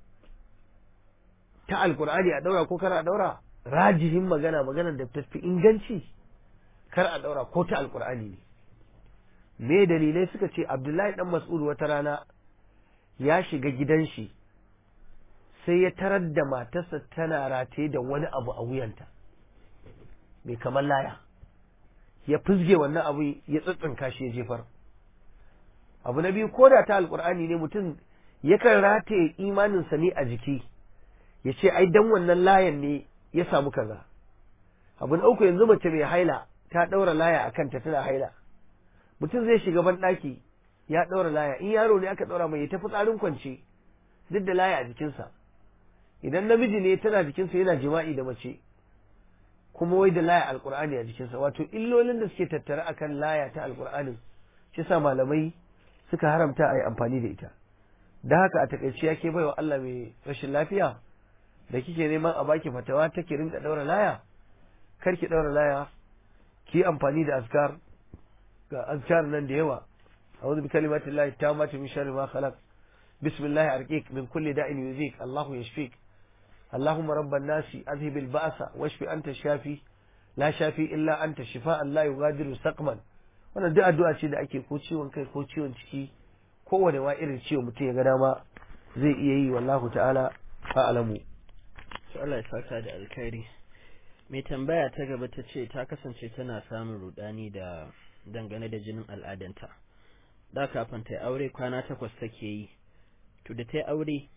ta alqur'ani a daura ko kar a daura rajihin magana maganar da tafi inganci kar a daura ko ta alqur'ani ne me dalilai suka ce Abdullahi dan Mas'ud wata rana ya shiga gidan shi sai ya tarar da matarsa tana rataye da wani abu a wuyanta mai kamar laya ya fizge wannan abu ya tsitsinka shi ya jefar abu na biyu ko da ta alkur'ani ne mutum yakan rataye imaninsa ne a jiki ya ce ai dan wannan layan ne ya samu kaza abu na uku yanzu mace mai haila ta ɗaura laya a kanta tana haila mutum zai shiga ban ɗaki ya ɗaura laya in yaro ne aka ɗaura mai ya tafi tsarin kwance duk da laya a jikinsa idan namiji ne tana jikinsa yana jima'i da mace kuma wai da laya alkur'ani a jikinsa wato illolin da suke tattare akan laya ta alkur'anin shi sa malamai suka haramta a yi amfani da ita da haka a takaice ya ke baiwa Allah mai rashin lafiya da kike neman a baki fatawa take rinka daura laya kar ki daura laya ki amfani da azkar ga azkar nan da yawa a'udhu bi kalimati llahi tammati min sharri ma khalaq bismillah arqiq min kulli da'in yuzik Allahu yashfik اللهم رب الناس أذهب البأس واشف أنت الشافي لا شافي إلا أنت شفاء لا يغادر سقما wannan duk addu'a ce da ake ko ciwon kai ko ciwon ciki kowane wa irin ciwo mutum ya ga dama zai iya yi wallahu ta'ala a'lamu to Allah ya saka da alkhairi mai tambaya ta gaba ta ce ta kasance tana samun rudani da dangane da jinin al'adanta da kafin ta aure kwana takwas take yi to da ta aure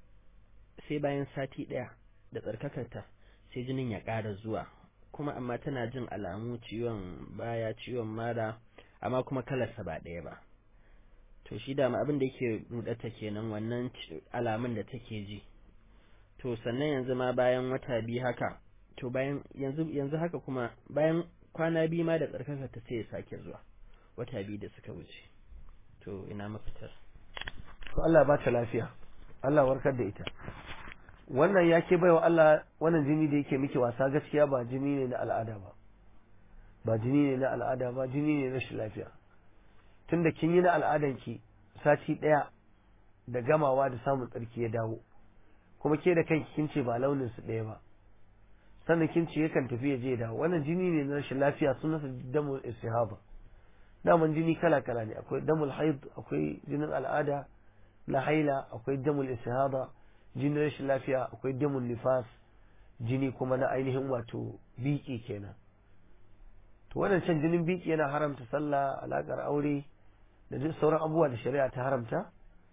sai bayan sati ɗaya da tsarkakarta sai jinin ya ƙara zuwa kuma amma tana jin alamu ciwon baya ciwon mara amma kuma kalarsa ba ɗaya ba to shi dama abin da yake rudata kenan wannan alamun da take ji to sannan yanzu ma bayan wata biyu haka to bayan yanzu yanzu haka kuma bayan kwana biyu ma da tsarkakarta sai ya sake zuwa wata biyu da suka wuce to ina mafitar to Allah ba ta lafiya Allah warkar da ita wannan ya ke baiwa Allah wannan jini da yake miki wasa gaskiya ba jini ne na al'ada ba ba jini ne na al'ada ba jini ne na rashin lafiya tunda kin yi na al'adan ki sati ɗaya da gamawa da samun tsarki ya dawo kuma ke da kanki kin ce ba launin su ɗaya ba sannan kin ce yakan tafi ya je ya dawo wannan jini ne na rashin lafiya sunansa damul istihaba daman jini kala kala ne akwai damul haid akwai jinin al'ada na haila akwai damul istihaba jinin rashin lafiya akwai damun nifas jini kuma na ainihin wato biki kenan to wannan can jinin biki yana haramta sallah alakar aure da duk sauran abubuwa da shari'a ta haramta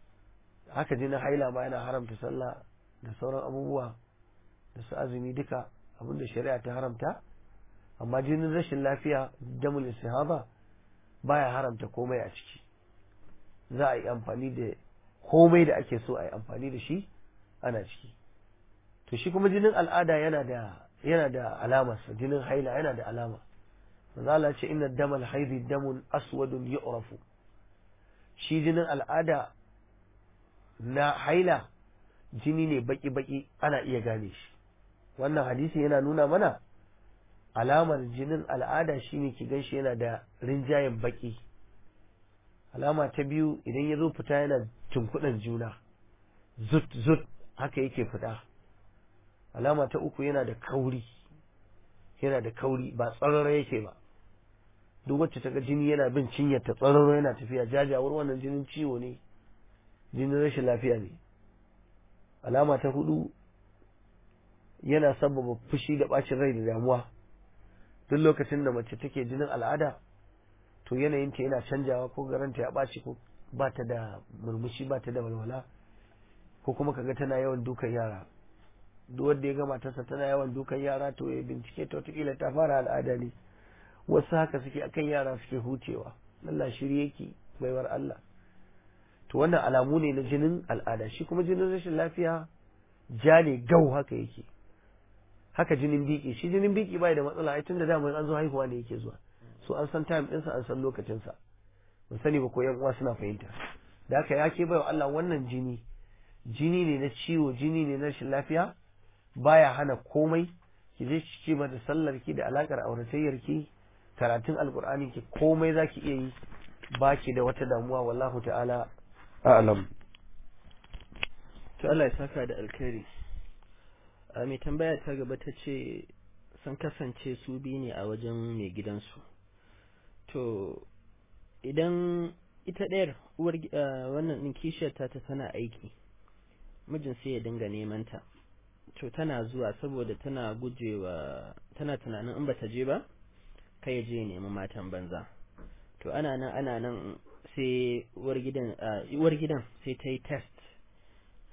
haka jinin haila ma yana haramta sallah da sauran abubuwa da su azumi duka abinda shari'a ta haramta amma jinin rashin lafiya damul istihaba baya haramta komai a ciki za a yi amfani da komai da ake so a yi amfani da shi ana ciki to shi kuma jinin al'ada yana da yana da alamarsa jinin haila yana da alama manzo Allah ce inna damal haidi damun aswadun yu'rafu shi jinin al'ada na haila jini ne baki baki ana iya gane shi wannan hadisi yana nuna mana alamar jinin al'ada shine ki ganshi yana da rinjayen baki alama ta biyu idan ya zo fita yana tunkuɗan juna zut zut haka yake fita alama ta uku yana da kauri yana da kauri ba tsarara yake ba duk wacce ta ga jini yana bin cinyar ta tsararo yana tafiya jajawar wannan jinin ciwo ne jinin rashin lafiya ne alama ta hudu yana sababa fushi da bacin rai da damuwa duk lokacin da mace take jinin al'ada to yanayinta yana canjawa ko garanta ya ɓaci ko ba ta da murmushi ba ta da walwala ko kuma kaga tana yawan dukan yara duk wanda ya ga matarsa tana yawan dukan yara to ya bincike ta wataƙila ta fara al'ada ne wasu haka suke akan yara suke hucewa Allah shirye yake baiwar Allah to wannan alamu ne na jinin al'ada shi kuma jinin rashin lafiya ja ne gau haka yake haka jinin biki shi jinin biki bai da matsala ai tunda dama an zo haihuwa ne yake zuwa so an san time ɗinsa an san lokacinsa ban sani ba ko yan uwa suna fahimta da haka ya ke baiwa Allah wannan jini jini ne na ciwo jini ne na rashin lafiya baya hana komai ki je ki ce mata sallar ki da alakar auratayyar ki karatun alkur'ani ki komai zaki iya yi baki da wata damuwa wallahu ta'ala a'lam to Allah ya saka da alkhairi a mai tambaya ta gaba ta ce sun kasance su biyu ne a wajen mai gidansu to idan ita ɗayar uwar wannan ɗin kishiyar ta ta tana aiki mijin sai ya dinga neman ta to tana zuwa saboda tana gujewa tana tunanin in bata je ba kai ya je ya nemi matan banza to ana nan ana nan sai uwar gidan uwar gidan sai ta yi test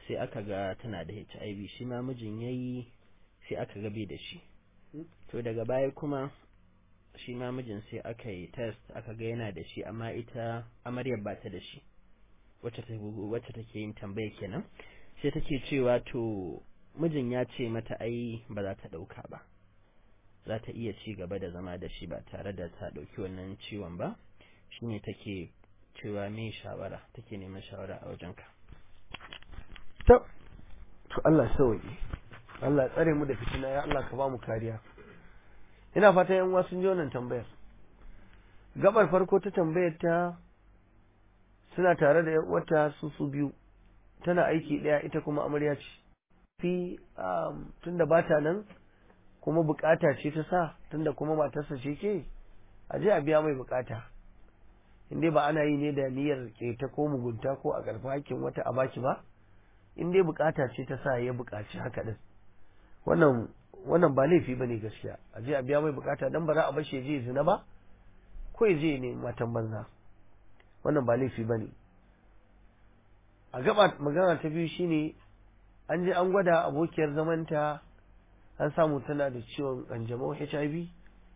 sai aka ga tana da HIV shi ma mijin yayi sai aka ga bai da shi to daga baya kuma shi ma mijin sai aka yi test aka ga yana da shi amma ita amaryar ba ta da shi wacce ta wacce take yin tambaya kenan sai take cewa to mijin ya ce mata ai ba za ta dauka ba za ta iya ci gaba da zama da shi ba tare da ta dauki wannan ciwon ba shine take cewa me shawara take neman shawara a wajenka to to Allah sauki Allah tsare mu da fitina ya Allah ka ba mu kariya ina fata yan uwa sun ji wannan tambayar gabar farko ta tambayar ta suna tare da wata su su biyu tana aiki daya ita kuma amarya ce fi tunda ba ta nan kuma bukata ce ta sa tunda kuma matarsa ce ke a je a biya mai bukata in dai ba ana yi ne da niyyar keta ko mugunta ko a karfi hakkin wata a baki ba in dai bukata ce ta sa ya bukaci haka din wannan wannan ba laifi bane gaskiya a je a biya mai bukata dan ba za a bar shi je zina ba ko ya je ne matan banza wannan ba laifi bane a gaba magana ta biyu shine an je an gwada abokiyar zamanta an samu tana da ciwon kanjamau HIV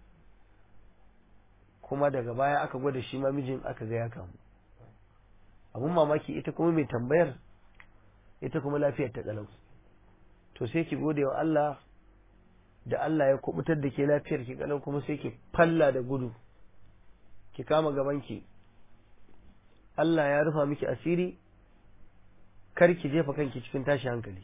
kuma daga baya aka gwada shi ma mijin aka ga ya kamu abun mamaki ita kuma mai tambayar ita kuma lafiyar ta kalau to sai ki gode wa Allah da Allah ya kubutar da ke lafiyar ki kalau kuma sai ki falla da gudu ki kama gaban ki Allah ya rufa miki asiri kar ki jefa kanki cikin tashi hankali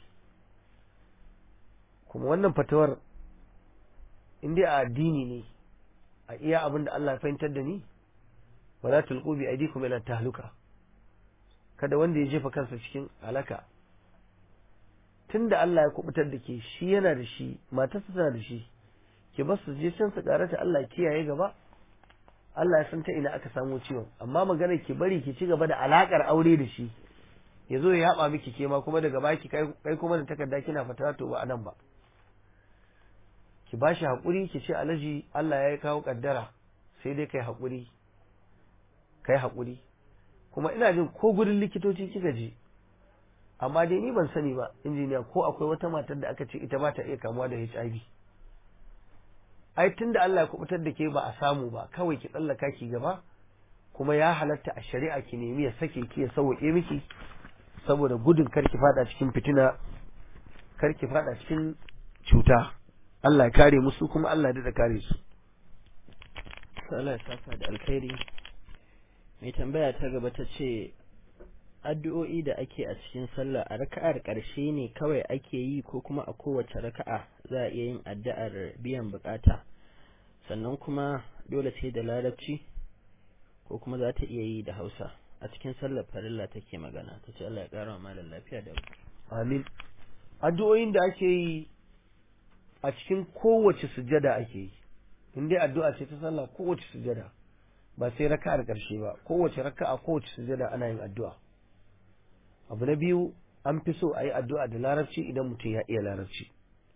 kuma wannan fatawar inda a addini ne a iya abin da Allah ya fahimtar da ni wala tulqu bi aydikum ila tahluka kada wanda ya jefa kansa cikin halaka tunda Allah ya kubutar da ke shi yana da shi matarsa tana da shi ki bar su je can su karata Allah kiyaye gaba Allah ya san ta ina aka samu ciwon amma magana ki bari ki ci gaba da alakar aure da shi ya zo ya yaba miki ke ma kuma daga baki kai kuma da takarda kina fata to ba anan ba ki bashi hakuri ki ce alaji Allah ya kawo kaddara sai dai kai hakuri kai hakuri kuma ina jin ko gurin likitoci kika je amma dai ni ban sani ba injiniya ko akwai wata matar da aka ce ita ba ta iya kamuwa da HIV ai tunda Allah ya kubutar da ke ba a samu ba kawai ki tsallaka ki gaba kuma ya halatta a shari'a ki nemi ya sake ki ya sauke miki saboda gudun karki fada cikin fitina karki fada cikin cuta Allah ya kare musu kuma Allah ya da kare su Allah ya saka da alkhairi mai tambaya ta gaba ta ce addu'o'i da ake a cikin sallah a raka'ar ƙarshe ne kawai ake yi ko kuma a kowace raka'a za a iya yin addu'ar biyan bukata sannan kuma dole sai da larabci ko kuma za ta iya yi da hausa a cikin sallar farilla take magana ta ce Allah ya ƙara wa malam lafiya da amin addu'o'in da ake yi a cikin kowace sujada ake yi in dai addu'a ce ta sallah kowace sujada ba sai raka'ar ƙarshe ba kowace raka'a kowace sujada ana yin addu'a abu na biyu an fi so a yi addu'a da larabci idan mutum ya iya larabci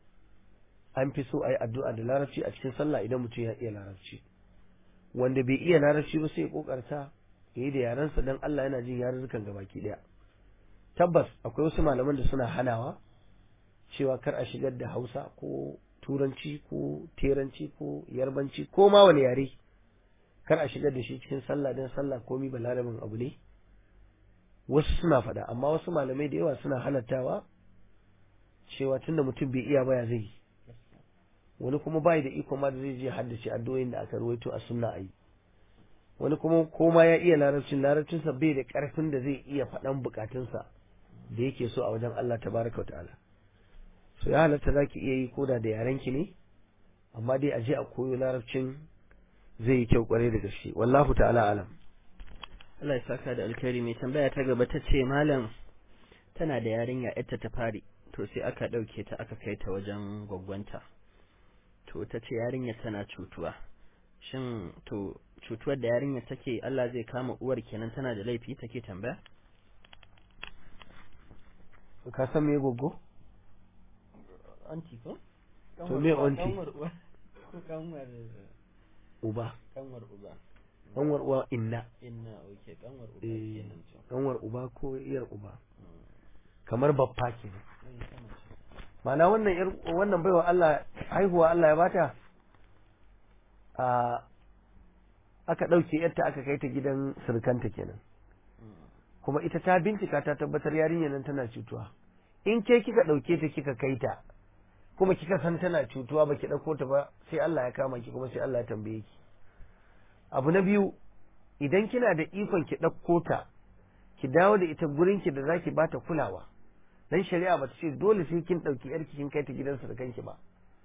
an fi so a yi addu'a da larabci a cikin sallah idan mutum ya iya larabci wanda bai iya larabci ba sai ya kokarta ya yi da yarensa don Allah yana jin yarurrukan gabaki daya tabbas akwai wasu malaman da suna hanawa cewa kar a shigar da hausa ko turanci ko teranci ko yarbanci ko ma wani yare kar a shigar da shi cikin sallah don sallah komi balarabin abu ne wasu suna faɗa amma wasu malamai da yawa suna halattawa cewa tunda mutum bai iya baya zai wani kuma bai da iko ma da zai je haddace addu'o'in da aka ruwaito a sunna ayi wani kuma koma ya iya larabcin larabcinsa bai da karfin da zai iya faɗan bukatunsa da yake so a wajen Allah tabaraka ta'ala so ya halatta zaki iya yi koda da yarenki ne amma dai a je a koyo larabcin zai yi kyau kwarai da gaske wallahu ta'ala alam Allah ya saka da alkhairi mai tambaya ta gaba ta ce malam tana da yarinya yarta ta fari to sai aka ɗauke ta aka kai ta wajen gwaggwanta to ta ce yarinya tana cutuwa shin to cutuwar da yarinya take Allah zai kama uwar kenan tana da laifi take tambaya ka san me goggo anti ko To me aunty? kanwar uwa ko kanwar uba kanwar uba kanwar uwa inna inna oke kanwar uba Eh. kenan to kanwar uba ko iyar uba kamar babba ke mana wannan wannan baiwa Allah haihuwa Allah ya bata a aka ɗauke yarta aka kai ta gidan surkanta kenan kuma ita ta bincika ta tabbatar yarinyar nan tana cutuwa in ke kika ɗauke ta kika kai ta kuma kika san tana cutuwa baki ɗauko ta ba sai Allah ya kama ki kuma sai Allah ya tambaye ki abu na biyu idan kina da ikon ki ɗauko ta ki dawo da ita gurin ki da zaki bata kulawa dan shari'a ba ta ce dole sai kin ɗauki yarki kin kai ta gidansa da kanki ba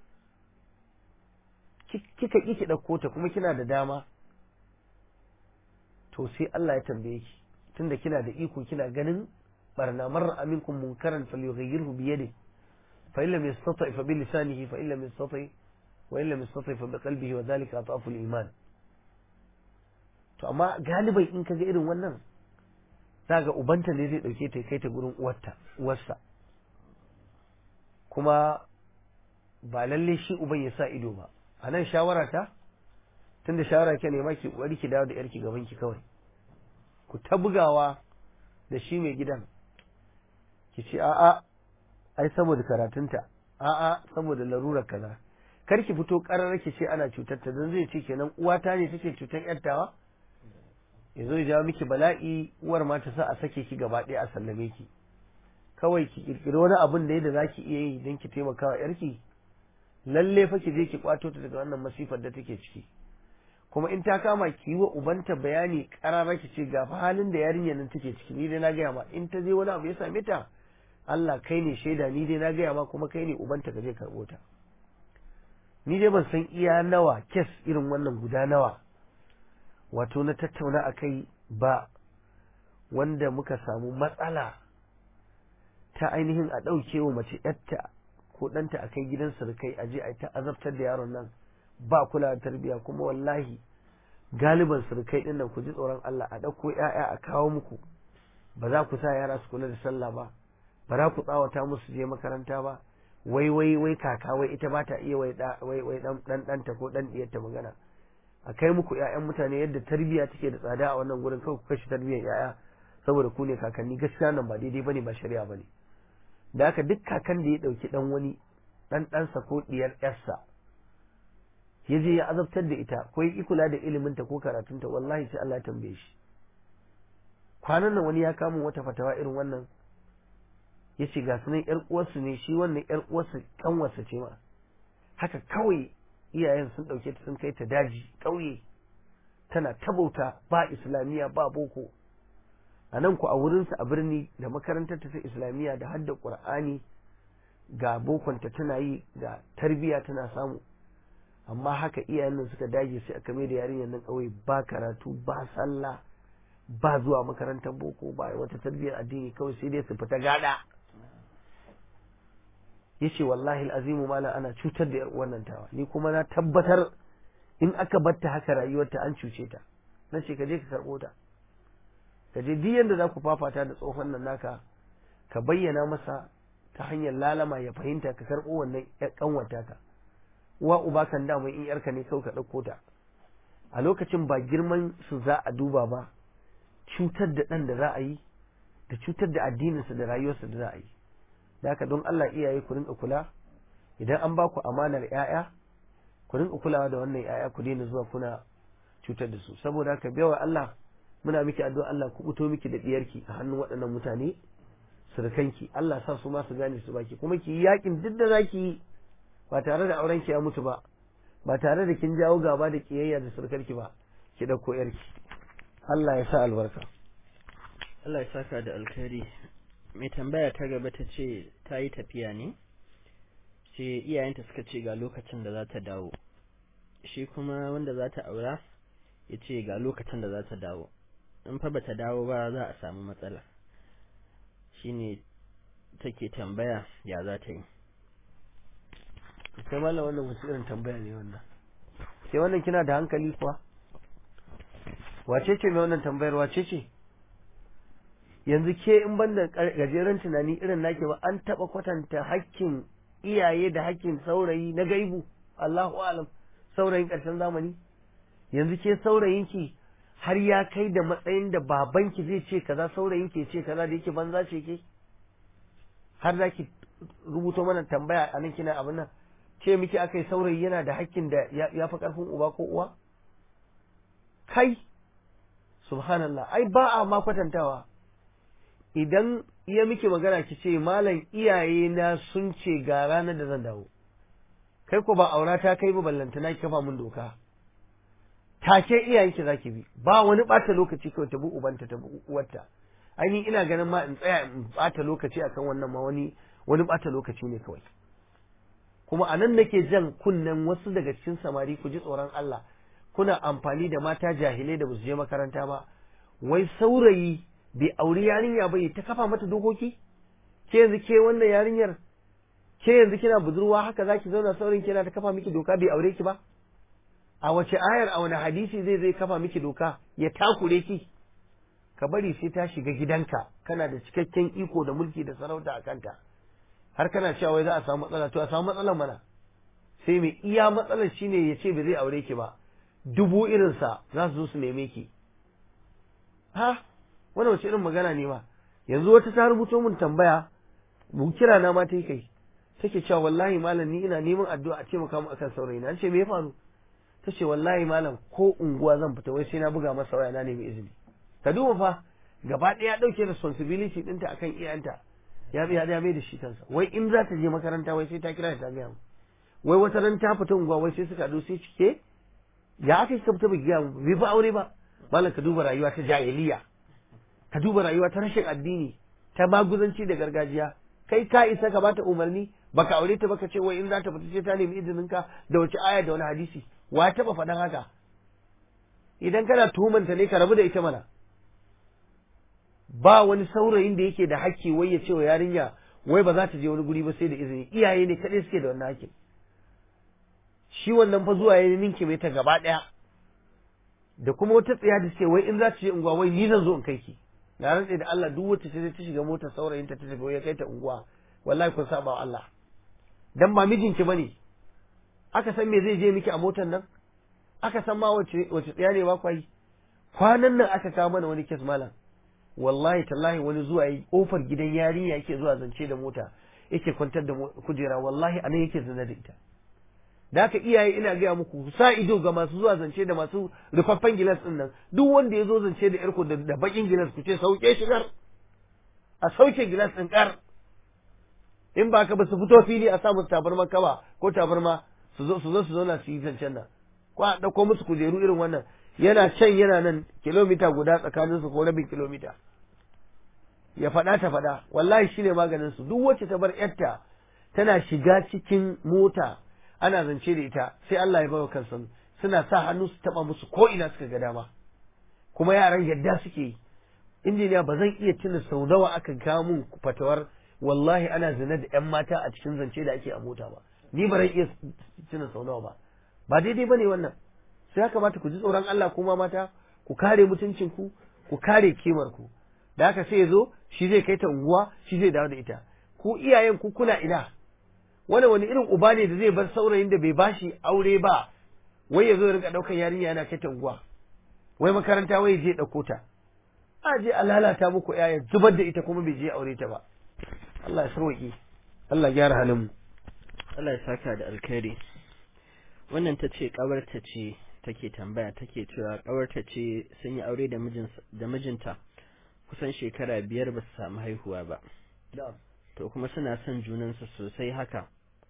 kika ki ki ɗauko ta kuma kina da dama to sai Allah ya tambaye ki tunda kina da iko kina ganin barna marra aminkum munkaran falyughayyirhu bi yadihi fa illam yastati fa bi lisanihi fa illam yastati wa illam yastati fa bi qalbihi wa dhalika atafu al-iman to amma galibai in kaga irin wannan zaga ubanta ne zai dauke ta kai ta gurin uwarta uwarsa kuma ba lalle shi uban ya sa ido ba a nan shawara ta tunda shawara ke nema ki kokari ki dawo da yarki gaban ki kawai ku ta bugawa da shi mai gidan ki ce a'a ai saboda karatunta a'a saboda larurar kaza kar ki fito karar ki ce ana cutar ta dan zai ce kenan uwata ne take cutar yartawa ya zo ya jawo miki bala'i uwar ma ta sa a sake ki gaba ɗaya a sallame ki kawai ki kirkiri wani abin da yadda zaki iya yi don ki taimaka wa yarki lalle fa ki je ki kwato ta daga wannan masifar da take ciki kuma in ta kama ki yi wa ubanta bayani karara ki ce ga fa halin da yarinyar nan take ciki ni dai na gaya ma in ta je wani abu ya same ta Allah kai ne shaida ni dai na gaya ma kuma kai ne ubanta ka je karɓo ta ni dai ban san iya nawa kes irin wannan guda nawa wato na tattauna a kai ba wanda muka samu matsala ta ainihin a ɗauke wa mace yatta ko ɗanta a kai gidan surukai a je a ta azabtar da yaron nan ba kula da tarbiyya kuma wallahi galiban surukai ɗin nan ku ji tsoron Allah a ɗauko ‘ya'ya a kawo muku ba za ku sa yara su kula da sallah ba ba za ku tsawata musu je makaranta ba wai wai wai kaka wai ita ba ta iya wai wai dan ɗanta ko ɗan ɗiyarta magana a kai muku ‘ya'yan mutane yadda tarbiyya take da tsada a wannan gurin kawai ku kashe tarbiyyar ‘ya'ya saboda ku ne kakanni gaskiya nan ba daidai bane ba shari'a bane da haka duk kakan da ya ɗauki ɗan wani ɗan ɗansa ko ɗiyar ƴarsa ya je ya azabtar da ita ko ya kula da iliminta ko karatunta wallahi sai Allah ya tambaye shi kwanan nan wani ya kama wata fatawa irin wannan ya ce ga sunan ƴar uwarsu ne shi wannan ƴar uwarsu kanwarsa ce ma haka kawai iyayen sun ɗauke ta sun kai ta daji ƙauye tana tabauta ba islamiyya ba boko a nan ku a wurinsa a birni da makarantar ta islamiyya da hadda qur'ani ga bokonta tana yi ga tarbiyya tana samu amma haka iyayen nan suka dage sai aka mai da yarinyar nan kawai ba karatu ba sallah ba zuwa makarantar boko ba wata tarbiyyar addini kawai sai dai su fita gada yace wallahi azimu mala ana cutar da yar wannan tawa ni kuma na tabbatar in aka batta haka rayuwarta an cuce ta na ce ka je ka karɓo ta ka je duk yanda za ku fafata da tsohon nan naka ka bayyana masa ta hanyar lalama ya fahimta ka karɓo wannan ƙanwata ka uwa uba kan dama in yarka ne kawai ka ɗauko ta a lokacin ba girman su za a duba ba cutar da ɗan da za a yi da cutar da addininsa da rayuwarsa da za a yi da haka don Allah iyaye ku rinka kula idan an ba ku amanar 'ya'ya ku rinka kulawa da wannan 'ya'ya ku daina zuwa kuna cutar da su saboda haka bewa Allah muna miki addu'a Allah ku buto miki da diyarki a hannun waɗannan mutane surukanki Allah sa su ma su gane su baki kuma ki yakin duk da zaki yi ba tare da auren ki ya mutu ba ba tare da kin jawo gaba da kiyayya da surukarki ba ki dauko yarki Allah ya sa albarka Allah ya saka da alkhairi mai tambaya ta gaba ta ce ta yi tafiya ne ce iyayenta suka ce ga lokacin da za ta dawo shi kuma wanda za ta aura ya ce ga lokacin da za ta dawo in fa bata dawo ba za a samu matsala shine take tambaya ya za ta yi sai mallam wannan wasu irin tambaya ne wannan sai wannan kina da hankali kuwa wace ce mai wannan tambayar wace ce yanzu ke in banda gajeren tunani irin nake ba an taba kwatanta hakkin iyaye da hakkin saurayi na gaibu Allahu alam saurayin ƙarshen zamani yanzu ke saurayinki har ya kai da matsayin da babanki zai ce kaza saurayinki ce kaza da yake banza ce ke har za ki rubuto mana tambaya a nan kina abin nan ce miki aka yi saurayi yana da hakkin da ya fi ƙarfin uba ko uwa kai subhanallah ai ba a ma kwatantawa idan iya miki magana ki ce malam iyaye na sun ce ga ranar da zan dawo kai ko ba aura ta kai ba ballantana ki kafa mun doka take iyayenki zaki bi ba wani bata lokaci kawai ta bi ubanta ta bi uwarta ainihin ina ganin ma in tsaya in bata lokaci akan wannan ma wani wani bata lokaci ne kawai kuma anan nake jan kunnen wasu daga cikin samari ku ji tsoron Allah kuna amfani da mata jahilai da basu je makaranta ba wai saurayi bai auri yarinya ba ta kafa mata dokoki ke yanzu ke wannan yarinyar ke yanzu kina budurwa haka zaki zauna saurin kina ta kafa miki doka bai aure ki ba a wace ayar a wani hadisi zai zai kafa miki doka ya takure ki ka bari sai ta shiga gidanka kana da cikakken iko da mulki da sarauta a kanta har kana cewa wai za a samu matsala to a samu matsalar mana sai mai iya matsalar shine ya ce ba zai aure ki ba dubu irinsa za su zo su neme ki ha wani wace irin magana ne ma yanzu wata ta rubuto mun tambaya mu kira na ma ta yi kai take cewa wallahi malam ni ina neman addu'a a ce mu kama akan saurayi na ce me ya faru ta ce wallahi malam ko unguwa zan fita wai sai na buga masa waya na nemi izini ka duba fa gaba ɗaya ɗauke responsibility ɗinta akan iyayenta ya biya ya mai da shi kansa wai in za ta je makaranta wai sai ta kira ta gaya mu wai wata ran ta fita unguwa wai sai suka haɗu sai cike ya aka ka fita bai gaya mu bai ba aure ba malam ka duba rayuwa ta jahiliya ka duba rayuwa ta rashin addini ta maguzanci da gargajiya kai ka isa ka bata umarni baka aure ta baka ce wai in za ta fita sai ta nemi izinin ka da wace aya da wani hadisi wa taba faɗan haka idan kana tuhumanta ne ka rabu da ita mana ba wani saurayin da yake da hakki wai ya ce wa yarinya wai ba za ta je wani guri ba sai da izini iyaye ne kaɗai suke da wannan hakkin shi wannan fa zuwa ya ninke mai ta gaba ɗaya da kuma wata tsaya da suke wai in za ta je unguwa wai ni zan zo in kai ki na rantse da Allah duk wacce ta shiga motar saurayin ta tafi ya kai ta unguwa wallahi kun saba wa Allah dan ba mijinki bane aka san me zai je miki a motar nan aka san ma wace wace tsaya ne ba kwai kwanan nan aka kawo mana wani kes malam wallahi tallahi wani zuwa yi kofar gidan yarinya yake zuwa zance da mota yake kwantar da kujera wallahi anan yake zina da ita da haka iyaye ina gaya muku ku sa ido ga masu zuwa zance da masu rufaffen gilas din nan duk wanda ya zo zance da yarku da bakin gilas ku ce sauke shigar a sauke gilas din kar in ba ka ba su fito fili a samu tabarma kaba ko tabarma su zo su zo su zauna su yi zancen nan ko a ɗauko musu kujeru irin wannan yana can yana nan kilomita guda tsakanin su ko rabin kilomita ya faɗa ta faɗa wallahi shine maganin su duk wacce ta bar yarta tana shiga cikin mota ana zance da ita sai Allah ya bawa kansu suna sa hannu su taba musu ko ina suka ga dama kuma yaran yadda suke yi injiniya ba zan iya tuna sau nawa aka kawo mun fatawar wallahi ana zina da yan mata a cikin zance da ake a mota ba ni ba zan iya tuna sau nawa ba ba daidai bane wannan sai ya kamata ku ji tsoron Allah kuma mata ku kare mutuncin ku ku kare kimar ku da haka sai ya zo shi zai kai ta unguwa shi zai dawo da ita ku iyayen ku kuna ina wani wani irin uba ne da zai bar saurayin da bai bashi aure ba wai ya zo rinka ɗaukar yarinya yana kai unguwa wai makaranta wai je ɗauko ta a je a lalata muku yaya zubar da ita kuma bai je aure ta ba Allah ya sauki Allah ya gyara halin mu Allah ya saka da alkhairi wannan ta ce kawarta ce take tambaya take cewa kawarta ce sun yi aure da mijin da mijinta kusan shekara biyar ba su samu haihuwa ba to kuma suna son junansu sosai haka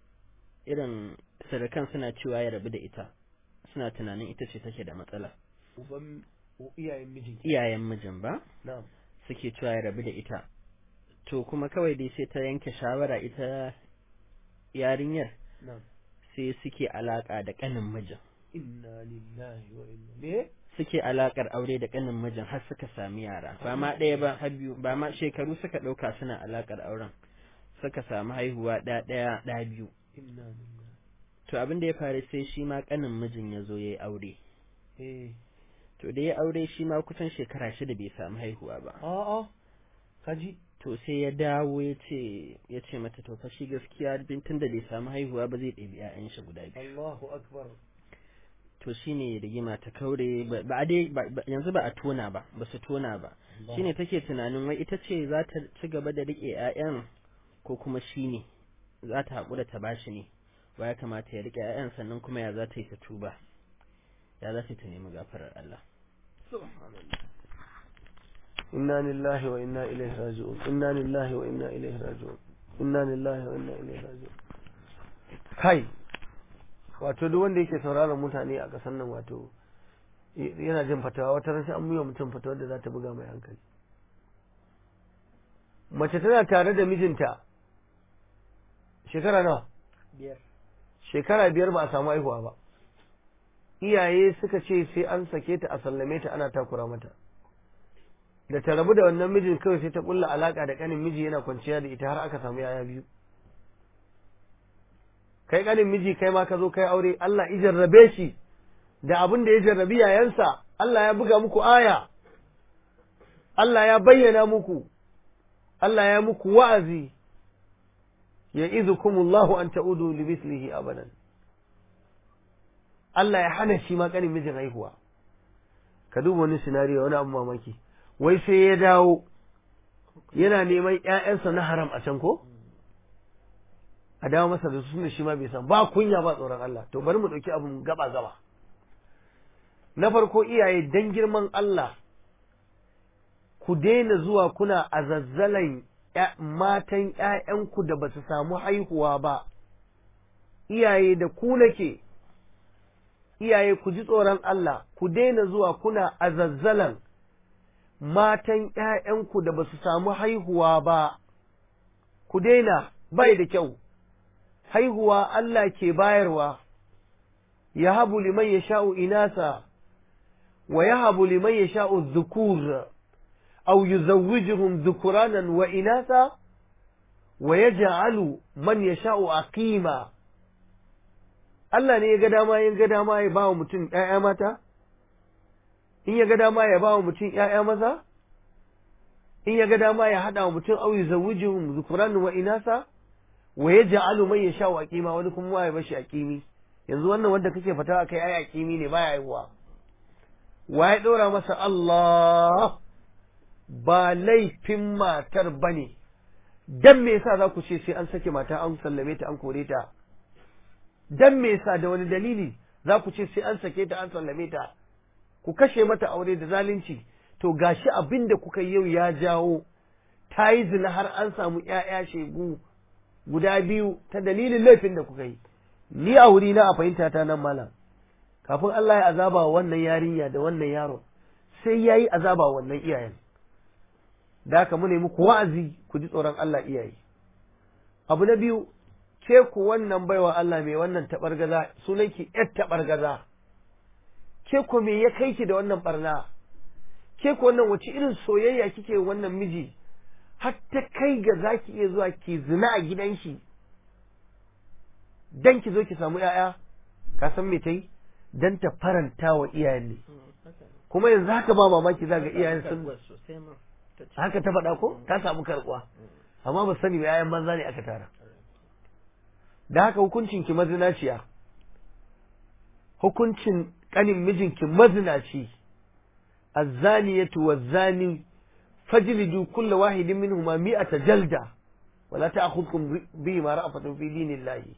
irin sadakan suna cewa ya rabu da ita suna tunanin ita ce take da matsala uban iyayen mijin iyayen mijin ba na'am suke cewa ya rabu da ita to kuma kawai dai sai ta yanke shawara ita yarinyar na'am sai suke alaka da kanin mijin inna lillahi wa inna me suke alakar aure da kanin mijin har suka sami yara ba ma ɗaya ba har biyu ba ma shekaru suka ɗauka suna alakar auren suka samu haihuwa ɗaya ɗaya ɗaya biyu inna lillahi to abin da ya faru sai shi ma kanin mijin ya zo ya yi aure eh to da ya aure shi ma kusan shekara shida bai samu haihuwa ba a'a kaji to sai ya dawo ya ce ya ce mata to fa shi gaskiya tun da bai samu haihuwa ba zai ɗebi 'ya'yan shi guda biyu Allahu akbar to shine rigima ta kaure ba ba a dai ba- ba- yanzu ba a tona ba ba su tona ba shine take tunanin wai ita ce za ta ci gaba da rike 'ya'yan ko kuma shi ne za ta haƙura ta bashi ne ba ya kamata ya riƙe 'ya'yan sannan kuma ya za ta yi ta tuba ya za ta ta nemi gafarar Allah inna lillahi wa inna ilaihi raji'un inna lillahi wa inna ilaihi raji'un inna lillahi wa inna ilaihi raji'un kai wato duk wanda yake sauraron mutane a ƙasar nan wato yana jin fatawa wata rashin an miwa mutum fatawa da za ta buga mai hankali mace tana tare da mijinta shekara nawa biyar shekara biyar ba a samu haihuwa ba iyaye suka ce sai an sake ta a sallame ta ana takura mata da ta rabu da wannan mijin kawai sai ta kulla alaka da kanin miji yana kwanciya da ita har aka samu yaya biyu kai kanin miji kai ma ka zo kai aure Allah ya jarrabe shi da abin da ya jarrabi yayansa Allah ya buga muku aya Allah ya bayyana muku Allah ya muku wa'azi ya izukumullahu an ta'udu li mislihi abadan Allah ya hana shi ma kanin mijin haihuwa ka duba wani sinariyo wani abu mamaki wai sai ya dawo yana neman ƴaƴansa na haram a can ko a dawo masa da su shi ma bai san ba kunya ba tsoron Allah to bari mu ɗauki abun gaba gaba na farko iyaye dan girman Allah ku daina zuwa kuna azazzalan matan ƴaƴanku da ba su samu haihuwa ba iyaye da ku nake iyaye ku ji tsoron Allah ku daina zuwa kuna azazzalan matan ’ya'yanku da ba su samu haihuwa ba, ku daina bai da kyau, haihuwa Allah ke bayarwa, ya habu liman ya sha'u inasa, wa ya habu liman ya sha'u zukur, au yi zawujihun zukuranan wa inasa, wa ya ja'alu man ya sha'u aqima Allah ne ya ga dama ya ga dama ya ba wa mutum ’ya'ya mata? in ya ga dama ya ba wa mutum ‘ya'ya maza, in ya ga dama ya haɗa wa mutum auyi zawujin zukuran wa inasa, wa ya ja'alu mai ya sha wa ƙima wani kuma ya bashi a ƙimi, yanzu wannan wanda kake fata a kai ai a ƙimi ne baya haihuwa. Wa ya ɗora masa Allah ba laifin matar ba ne, dan me yasa za ku ce sai an sake mata an sallame ta an kore ta, dan me yasa da wani dalili za ku ce sai an sake ta an sallame ta. ku kashe mata aure da zalunci to gashi abin da kuka yau ya jawo ta yi zina har an samu ‘ya'ya shegu guda biyu ta dalilin laifin da kuka yi ni a wuri na a fahimta ta nan malam kafin Allah ya azaba wa wannan yarinya da wannan yaron sai ya yi azaba wa wannan iyayen da haka mu nemi ku wa'azi ku ji tsoron Allah iyaye abu na biyu ke ku wannan baiwa Allah mai wannan taɓargaza sunanki ‘yar taɓargaza ke ko me ya kai ki da wannan barna ke ko wannan wace irin soyayya kike wannan miji har ta kai ga zaki iya zuwa ki zina a gidan shi dan ki zo ki samu yaya ka san me tai dan ta faranta wa iyayen ne kuma yanzu haka ba mamaki za ga iyayen sun haka ta faɗa ko ta samu karɓuwa amma ba sani ba yayan banza ne aka tara da haka hukuncin ki mazinaciya hukuncin kanin mijinki mazinaci azzaniyatu wazzani fajlidu kulla wahidin minhuma mi'ata jalda wala ta'khudhukum bi ma ra'afatun fi dinillahi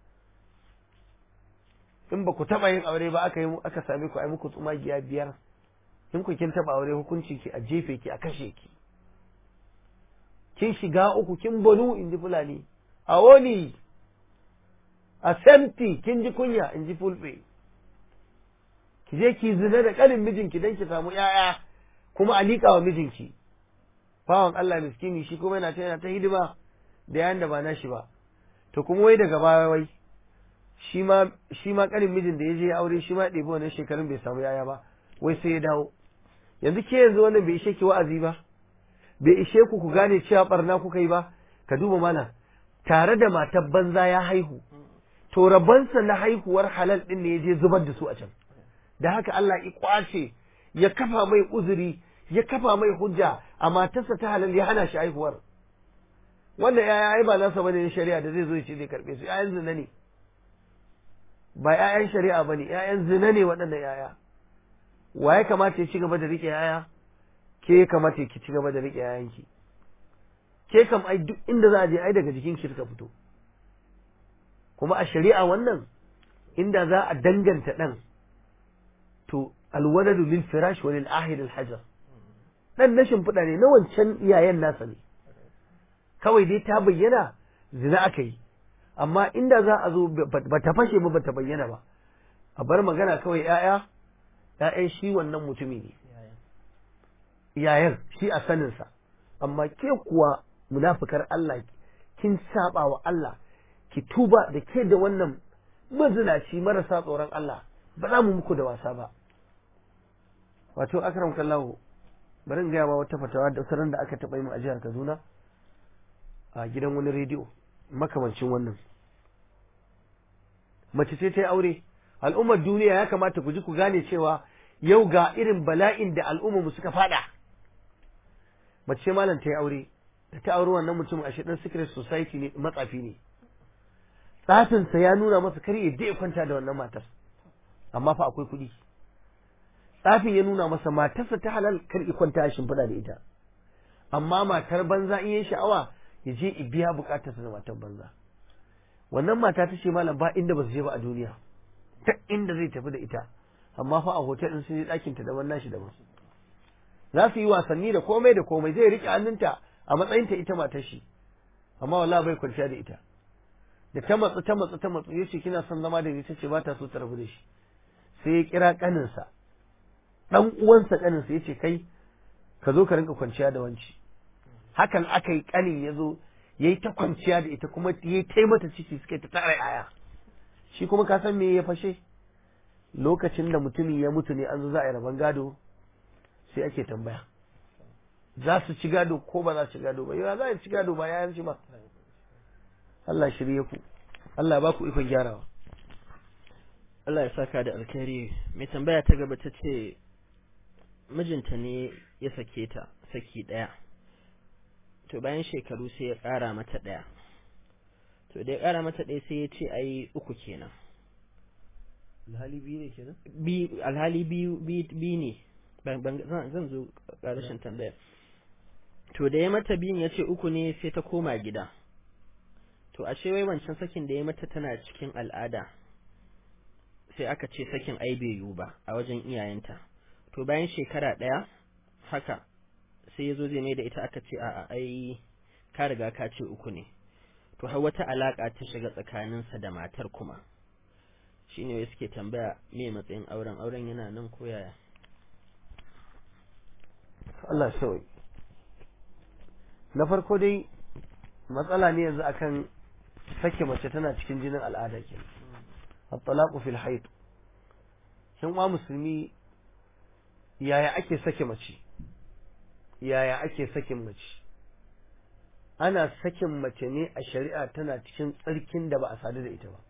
in ba ku taba yin aure ba aka yi aka same ku ai muku tsumagiya biyar in ku kin taba aure hukuncin ki a jefe ki a kashe ki kin shiga uku kin banu in ji fulani a woni a semti kin ji kunya in ji fulbe ki je ki zina da ƙanin mijinki don ki samu ‘ya'ya kuma a liƙa wa mijinki bawan Allah miskini shi kuma yana ta yana ta hidima da yayan da ba nashi ba to kuma wai daga baya wai shi ma shi ma ƙanin mijin da ya je aure shi ma ya ɗebi wannan shekarun bai samu ‘ya'ya ba wai sai ya dawo yanzu ke yanzu wannan bai ishe ki wa'azi ba bai ishe ku ku gane cewa barna kuka yi ba ka duba mana tare da matar banza ya haihu to rabansa na haihuwar halal ɗin ne ya je zubar da su a can da haka Allah ya kwace ya kafa mai uzuri ya kafa mai hujja a matarsa ta halal ya hana shi haihuwar wannan yaya ai ba nasa bane na shari'a da zai zo ya ce zai karbe su yayan zina ne ba yayan shari'a bane yayan zina ne waɗannan yaya wa ya kamata ya ci gaba da rike yaya ke ya kamata ki ci gaba da rike yayanki ke kam ai duk inda za a je ai daga jikin ki suka fito kuma a shari'a wannan inda za a danganta dan to alwaladu lil firash wa lil ahid al hajar dan na shimfiɗa ne na wancan iyayen nasa ne kawai dai ta bayyana zina aka yi amma inda za a zo ba ta fashe ba ba ta bayyana ba a bar magana kawai ‘ya'ya ‘ya'yan shi wannan mutumi ne yayan shi a saninsa amma ke kuwa munafukar Allah kin saba wa Allah ki tuba da ke da wannan mazinaci marasa tsoron Allah ba za mu muku da wasa ba wato akram kallahu bari in gaya ma wata fatawa da sanar da aka taɓa yi mu a jihar Kaduna a gidan wani rediyo makamancin wannan mace ce ta yi aure al'ummar duniya ya kamata ku ji ku gane cewa yau ga irin bala'in da al'ummar mu suka fada mace ce malam ta yi aure da ta aure wannan mutum a dan secret society ne matsafi ne tsafinsa ya nuna masa kar ya ya kwanta da wannan matar amma fa akwai kuɗi tsafin ya nuna masa matarsa ta halal kar ya kwanta a shimfiɗa da ita amma matar banza in yi sha'awa ya je i biya bukatarsa da matar banza wannan mata ta ce malam ba inda ba su je ba a duniya ta inda zai tafi da ita amma fa a hotel din sun yi ɗakin ta daban nashi daban za su yi wasanni da komai da komai zai rike hannunta a matsayin ta ita matar shi amma wallahi bai kwanciya da ita da ta matsu ta matsu ta matsu yace kina son zama da ni tace ba ta so ta rabu da shi sai ya kira kaninsa dan uwansa kaninsa yace kai ka zo ka rinka kwanciya da wanci hakan aka yi kanin ya zo ya yi ta kwanciya da ita kuma ya yi mata ciki suka ta tara yaya shi kuma ka san me ya fashe lokacin da mutumin ya mutu ne an zo za a yi rabon gado sai ake tambaya za su ci gado ko ba za su ci gado ba yau za a ci gado ba yayan ci ba Allah shirye ku Allah ba ku ikon gyarawa Allah ya saka da alkhairi mai tambaya ta gaba ta ce mijinta ne ya sake ta saki ɗaya to bayan shekaru sai ya ƙara mata ɗaya to da ya ƙara mata ɗaya sai ya ce ai uku kenan alhali biyu ne kenan bi alhali biyu bi ne zan zo ƙarashin tambaya to da ya mata biyun ya ce uku ne sai ta koma gida to ashe wai wancan sakin da ya mata tana cikin al'ada sai aka ce sakin ai bai yiwu ba a wajen iyayenta to bayan shekara ɗaya haka sai ya zo zai mai da ita aka ce a'a ai ka riga ka ce uku ne to har wata alaka ta shiga tsakaninsa da matar kuma shine wai suke tambaya me matsayin auren auren yana nan ko yaya Allah shawai na farko dai matsala ne yanzu akan sake mace tana cikin jinin al'ada ke at-talaqu fil hayd shin wa musulmi yaya ake sake mace yaya ake sakin mace ana sakin mace ne a shari'a tana cikin tsarkin da ba a sadu da ita ba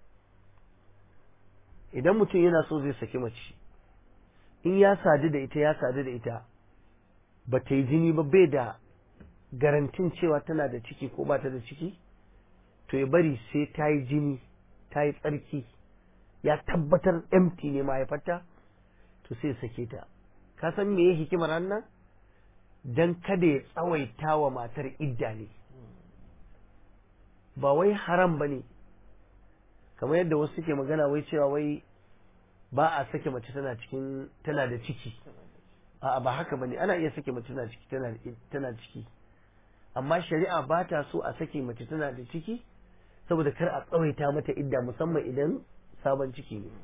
idan mutum yana so zai saki mace in ya sadu da ita ya sadu da ita ba ta yi jini ba bai da garantin cewa tana da ciki ko ba ta da ciki to ya bari sai ta yi jini ta yi tsarki ya tabbatar empty ne mahaifarta to sai sake ta ka san me ya hikimar nan don kada ya tsawaita wa matar idda ne ba wai haram ba ne kamar yadda wasu suke magana wai cewa wai ba a sake mace tana cikin tana da ciki a'a ba haka bane ana iya sake mace tana ciki tana tana ciki amma shari'a ba ta so a sake mace tana da ciki saboda kar a tsawaita mata idda musamman idan sabon ciki ne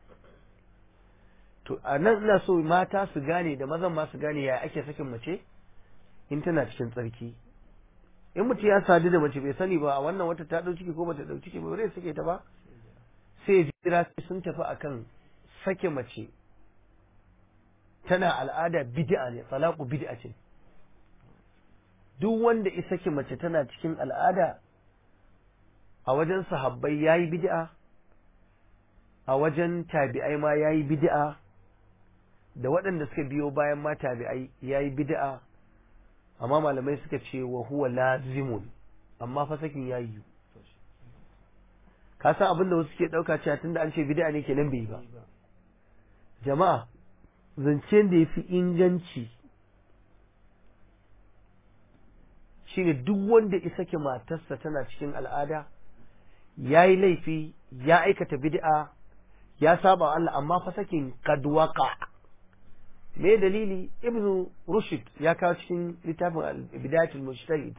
to a nan ina so mata su gane da mazan ma su gane ya ake sakin mace in tana cikin tsarki in mutum ya sadu da mace bai sani ba a wannan wata ta dau ciki ko bata dau ciki ba bare sake ta ba sai jira sun tafi akan sake mace tana al'ada bid'a ne talaqu bid'a ce duk wanda ya sake mace tana cikin al'ada a wajen sahabbai yayi bid'a a wajen tabi'ai ma yayi bid'a da waɗanda suka biyo bayan ma tabi'ai yayi bid'a amma malamai suka ce wa huwa lazimun amma fa sakin yayi ka san abin da wasu ke ɗauka cewa tunda an ce bid'a ne kenan bai ba jama'a zancen da ya fi inganci shine duk wanda ya sake matarsa tana cikin al'ada ya yi laifi ya aikata bid'a ya saba wa Allah amma fa sakin kadwaka me dalili ibnu rushd ya kawo cikin littafin bidayatul mujtahid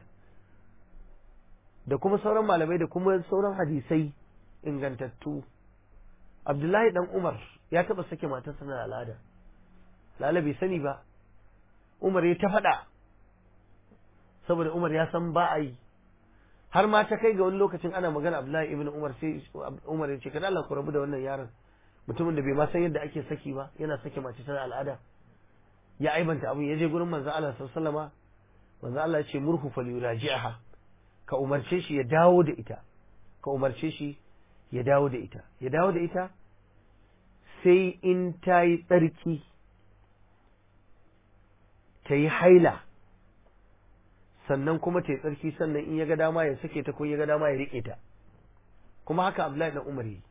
da kuma sauran malamai da kuma sauran hadisai ingantattu abdullahi dan umar ya taba sake matarsa na al'ada lala bai sani ba umar ya ta faɗa saboda umar ya san ba a yi har ma ta kai ga wani lokacin ana magana abdullahi ibn umar sai umar ya ce kada Allah ku rabu da wannan yaron mutumin da bai ma san yadda ake saki ba yana sake mace tana al'ada ya aibanta abin ya je gurin manzo Allah sallallahu alaihi manzo Allah ya ce murhu falyuraji'aha ka umarce shi ya dawo da ita ka umarce shi ya dawo da ita ya dawo da ita sai in ta yi tsarki ta yi haila sannan kuma ta yi tsarki sannan in ya ga dama ya sake ta ko ya ga dama ya riƙe ta kuma haka Abdullahi dan Umar yi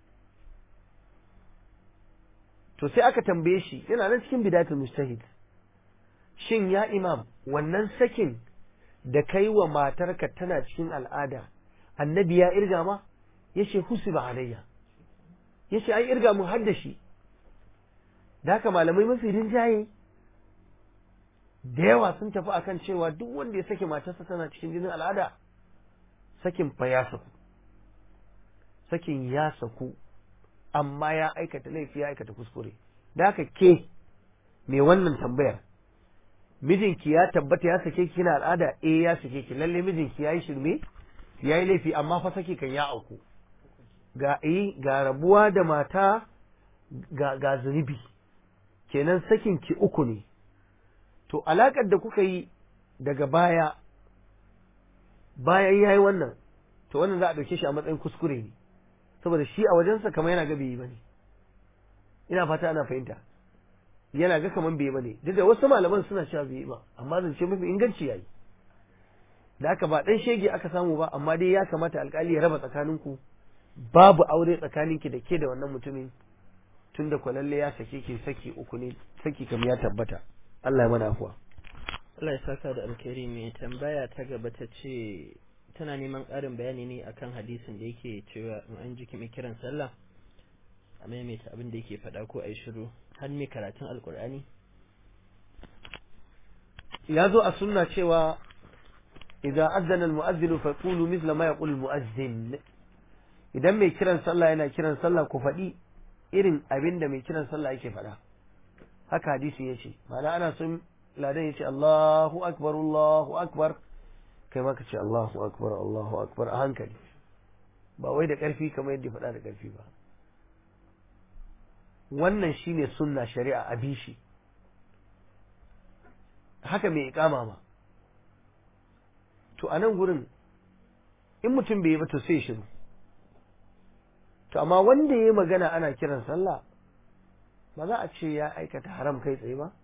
to sai aka tambaye shi yana nan cikin bidatul mustahid shin ya imam wannan sakin da kai wa matarka tana cikin al'ada annabi ya irga ma yace husiba alayya yace ai irga mun hadda shi da haka malamai mafi rinjaye da yawa sun tafi akan cewa duk wanda ya sake matarsa tana cikin jinin al'ada sakin fa ya saku sakin ya saku amma ya aikata laifi ya aikata kuskure da haka ke mai wannan tambayar mijinki ya tabbata ya sake ki kina al'ada eh ya sake ki lalle mijinki yayi shirme yayi laifi amma fa sake kan ya auku ga eh ga rabuwa da mata ga ga zunubi kenan sakin ki uku ne to alakar da kuka yi daga baya bayan yayi wannan to wannan za a dauke shi a matsayin kuskure ne saboda shi a wajensa kamar yana ga bai yi bane ina fata ana fahimta yana ga kaman bai bane duk da wasu malaman suna cewa bai ba amma zance mafi inganci yayi da haka ba dan shege aka samu ba amma dai ya kamata alkali ya raba tsakaninku babu aure tsakaninki da ke da wannan mutumin tunda kwalalle ya sake ki saki uku ne saki kam ya tabbata Allah ya mana afuwa Allah ya saka da alkhairi mai tambaya ta gaba ta ce tana neman ƙarin bayani ne akan hadisin da yake cewa in an ji mai kiran sallah a maimaita abin da yake faɗa ko a yi shiru har mai karatun alkur'ani ya zo a sunna cewa idan azzana almu'azzinu fa qulu mithla ma yaqulu almu'azzin idan mai kiran sallah yana kiran sallah ku faɗi irin abin da mai kiran sallah yake faɗa haka hadisi yace ma'ana ana son ladan yace Allahu akbar Allahu akbar kai ma ka ce Allahu akbar Allahu akbar a hankali ba wai da ƙarfi kamar yadda faɗa da ƙarfi ba wannan shine sunna shari'a a bishi haka mai ikama ma to a nan gurin in mutum bai yi ba to sai shiru to amma wanda ya yi magana ana kiran sallah ba za a ce ya aikata haram kai tsaye ba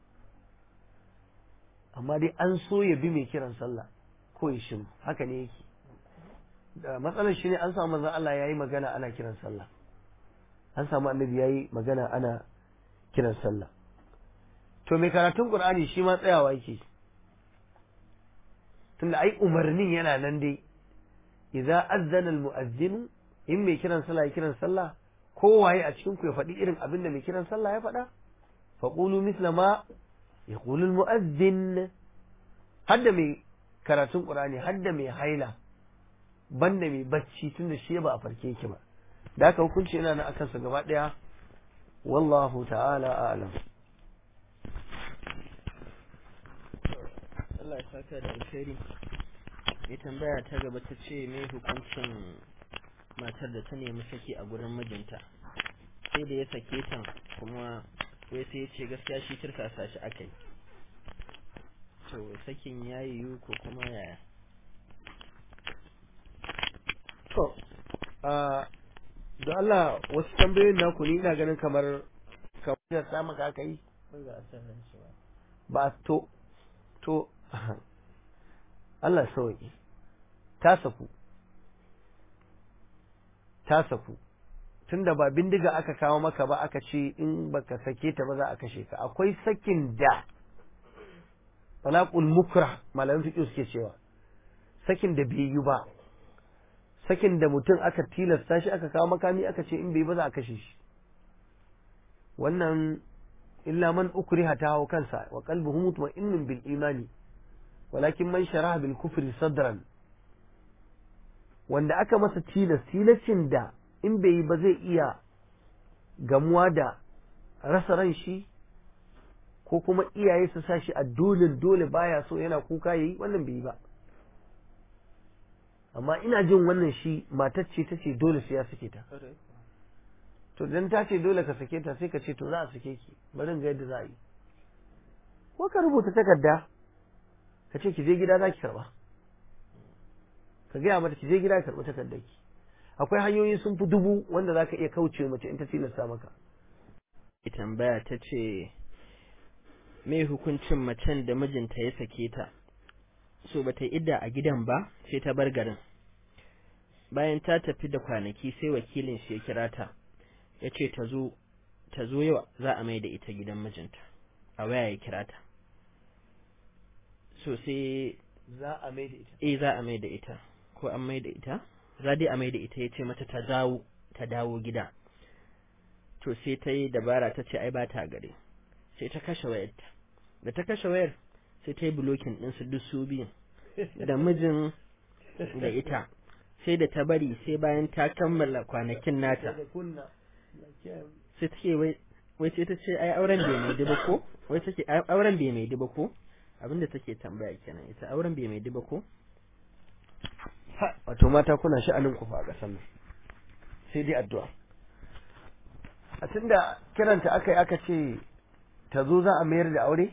amma dai an so ya bi mai kiran sallah ko ya shiru haka ne yake da matsalar shi ne an samu manzon Allah ya yi magana ana kiran sallah an samu annabi ya yi magana ana kiran sallah to mai karatun qur'ani shi ma tsayawa yake tunda ai umarnin yana nan dai idza azzana almu'azzin in mai kiran sallah ya kiran sallah kowaye a cikin ku ya faɗi irin abin da mai kiran sallah ya faɗa faqulu misla ma yaqulu almu'azzin hadda mai karatun qur'ani hadda mai haila banda mai bacci tunda shi ba a farke yake ba da haka hukunci yana nan akan sa gaba daya wallahu ta'ala a'lam Allah ya saka da alkhairi mai tambaya ta gaba ta ce mai hukuncin matar da ta nemi saki a gurin mijinta sai da ya sake ta kuma wai sai ya ce gaskiya shi kirkasa shi aka yi to sakin ya yiwu ko kuma yaya to da Allah wasu tambayoyin naku ni ina ganin kamar kamar da samu ka aka yi ba to to Allah sauki ta saku ta saku tunda ba bindiga aka kawo maka ba aka ce in baka sake ta ba za a kashe ka akwai sakin da talaqul mukrah malamin fiqh suke cewa sakin da bai yi ba sakin da mutum aka tilasta shi aka kawo makami aka ce in bai ba za a kashe shi wannan illa man ukriha ta hau kansa wa qalbuhu mutma'innun bil imani walakin man sharaha bil kufri sadran wanda aka masa tilas tilascin da in bai yi ba zai iya gamuwa da rasa ran shi ko kuma iyaye su sa shi a dole dole baya so yana kuka yayi wannan bai yi ba amma ina jin wannan shi matar ce ta ce dole sai ya sake ta to dan ta ce dole ka sake ta sai ka ce to za a sake ki bari ga yadda za a yi ko ka rubuta takarda ka ce ki je gida za ki karba ka gaya mata ki je gida ka karba takardar ki akwai hanyoyi sun fi dubu wanda za ka iya kauce mace in ta tilasta maka tambaya ta ce me hukuncin macen da mijinta ya sake ta so bata yi idda a gidan ba sai ta bar garin bayan ta tafi da kwanaki sai wakilin shi ya kira ta ya ce ta zo ta zo yau za a mai da ita gidan mijinta a waya ya kira ta so sai za a mai da ita eh za a mai da ita ko an mai da ita za dai a mai da ita ya ce mata ta dawo ta dawo gida to sai ta yi dabara ta ce ai ba ta gare sai ta kashe wayarta da ta kashe wayar sai ta yi bulokin ɗinsu duk su biyun da mijin da ita sai da ta bari sai bayan ta kammala kwanakin nata sai take wai wai sai ta ce ai auren bai mai duba ko wai take auren bai mai duba ko abinda take tambaya kenan ita auren bai mai duba ko wato mata kuna sha'anin ku fa a ƙasar nan sai dai addu'a a tunda kiranta aka yi aka ce ta zo za a mayar da aure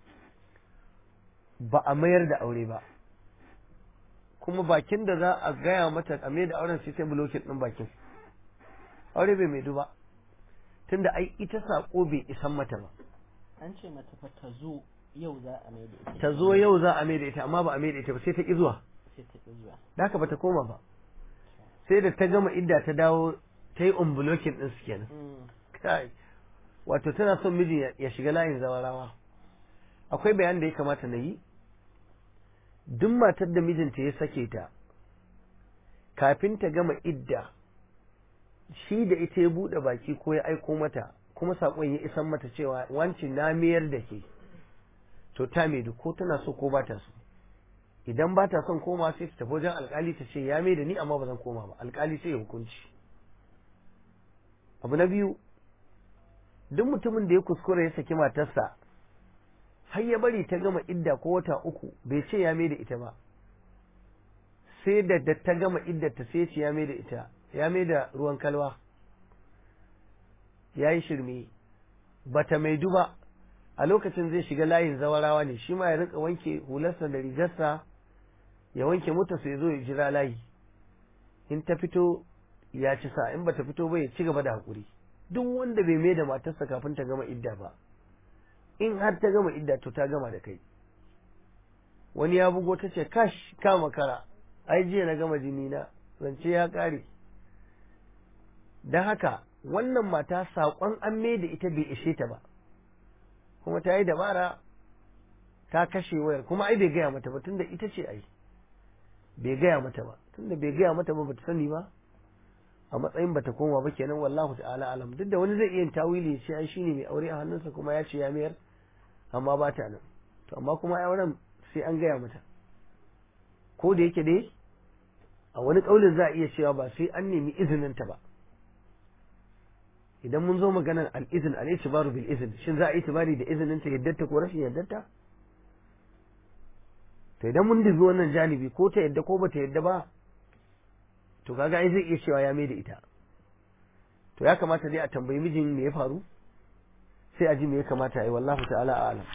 ba a mayar da aure ba kuma bakin da za a gaya mata a mayar da auren sai ta bulokin ɗin bakin aure bai mai duba tunda ai ita saƙo bai isan mata ba an ce mata fa ta zo yau za a mai da ita ta zo yau za a mai da ita amma ba a mai da ita ba sai ta ƙi zuwa sai ta ƙi zuwa da haka ba ta koma ba sai da ta gama idda ta dawo ta yi unbulokin ɗin su kenan kai wato tana son miji ya shiga layin zawarawa akwai bayan da ya kamata na yi duk matar da mijinta ya sake ta kafin ta gama idda shi da ita ya buɗe baki ko ya aiko mata kuma saƙon ya isan mata cewa wancin na mayar da ke to ta mai ko tana so ko ba ta so idan ba ta son koma sai ta tafi wajen alkali ta ce ya mai da ni amma ba zan koma ba alkali sai ya hukunci abu na biyu duk mutumin da ya kuskura ya saki matarsa har ya bari ta gama idda ko wata uku bai ce ya mai da ita ba sai da da ta gama idda ta sai ce ya mai da ita ya mai da ruwan kalwa ya yi shirme bata mai duba a lokacin zai shiga layin zawarawa ne shi ma ya rinka wanke hularsa da rigarsa ya wanke motarsa ya zo ya jira layi in ta fito ya ci sa in bata fito ba ya ci gaba da haƙuri duk wanda bai mai da matarsa kafin ta gama idda ba in har ta gama idda to ta gama da kai wani ya bugo ta ce kash ka makara ai jiya na gama jini na zance ya ƙare don haka wannan mata saƙon an mai da ita bai ishe ta ba kuma ta yi dabara ta kashe wayar kuma ai bai gaya mata ba tunda ita ce ai bai gaya mata ba tunda bai gaya mata ba bata sani ba a matsayin bata koma ba kenan wallahu ta'ala alam duk da wani zai iya tawili ya ce ai shine mai aure a hannunsa kuma ya ce ya mayar amma ba ta nan to amma kuma auren sai an gaya mata ko da yake dai a wani kaulin za a iya cewa ba sai an nemi izinin ta ba idan mun zo maganar al-izn al-itibaru bil izn shin za a yi tibari da izinin ta yaddarta ko rashin yaddarta to idan mun dubi wannan janibi ko ta yadda ko bata yadda ba to kaga ai zai iya cewa ya mai da ita to ya kamata dai a tambayi mijin me ya faru sai a ji me ya kamata yi wallahu ta'ala a'lam